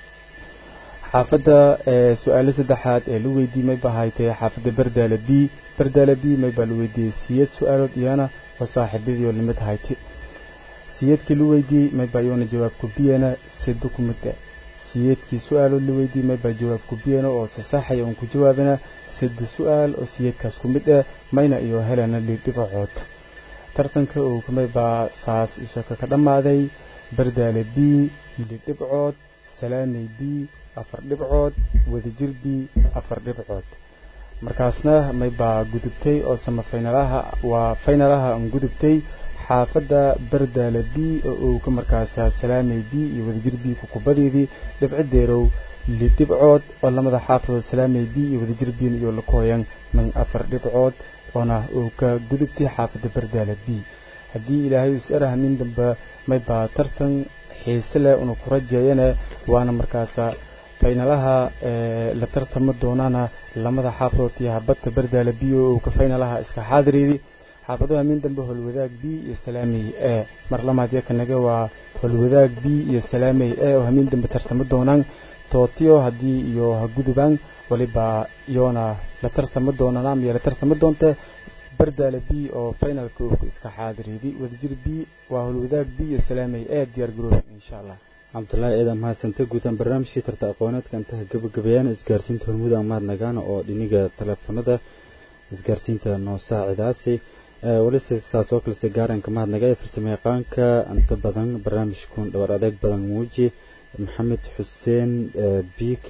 xaafadda su-aalo saddexaad ee la weydiiyey may bahaytee xaafadda bardaala b bardaala b may baa la weydiiyey siyeed su-aalood iyana oo saaxiibadii oo lamid hayti siyeedkii la weydiiyey may baa iyoona jawaab ku biyana sida ku mid ah siyeedkii su-aalood la weydiiyey may baa jawaab ku biyana oo sasaxaya uun ku jawaabina sida su-aal oo siyeedkaas ku mid ah mayna iyo helena lidhibacood tartanka uu kamay baa saas ishaka ka dhammaaday bardaale b lidhibcood salaamey b afar dhibcood wadajir b afar dhibcood markaasna may baa gudubtay oo sama faynalaha waa faynalaha aan gudubtay xaafadda bardaale b oo uu ka markaasa salaamey b iyo wadajir b kukubadeedii dhibcideerow lidhibcood oo lamada xaafadood salaamey b iyo wadajir b iyo lakooyan min afar dhibcood oona uu ka gudubtay xaafadda bardaale b haddii ilaahay is araha nin dambe may baa tartan xiise leh una ku rajeeyane waana markaasa faynalaha la tartama doonaana lamada xaafadood iyo habadta bardaala b oo uu ka faynalaha iska xaadireedi xaafadaha min dambe holwadaag b iyo salaamey e mar lamaad yakanaga waa holwadaag b iyo salaamey e oo hamin dambe tartama doonaan tootiyo haddii iyo ha gudubaan waliba iyoona la tartama doonaan ama la tartama doonte bardaala b oo finalka uu iska xaadireedi wadajir b waa holwadaag b iyo salaamey e diyaar garoob insha allah cabdulaahi eedan mahadsante guutaan barnaamijkii tarta aqooneedka intaha gabagabeeyaan isgaarsiinta hormuud amaad nagaana oo dhiniga teleefanada isgaarsiinta noo saacidaasi walise saas oo kalese gaaranka mahadnaga ee farsamo yaqaanka inta badan barnaamijkun dhabar adeeg badan muuji maxamed xuseen b k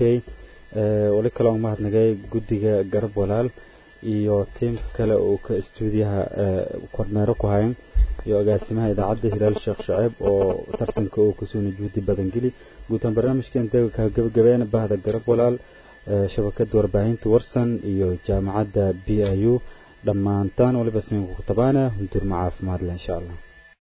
wali kale oo mahadnagay guddiga garab walaal iyo tiimka kale oo ka istuudiyaha kormeero ku hayan iyo agaasimaha idaacadda hilaal sheekh shaceeb oo tartanka uu kusoo najuudi badan geli guutaan barnaamijka intaga ka gabagabeena bahda garab walaal shabakada warbaahinta warsan iyo jaamacadda b i u dhammaantaan waliba sinka ku tabaana huntur ma caafimaad leh insha allah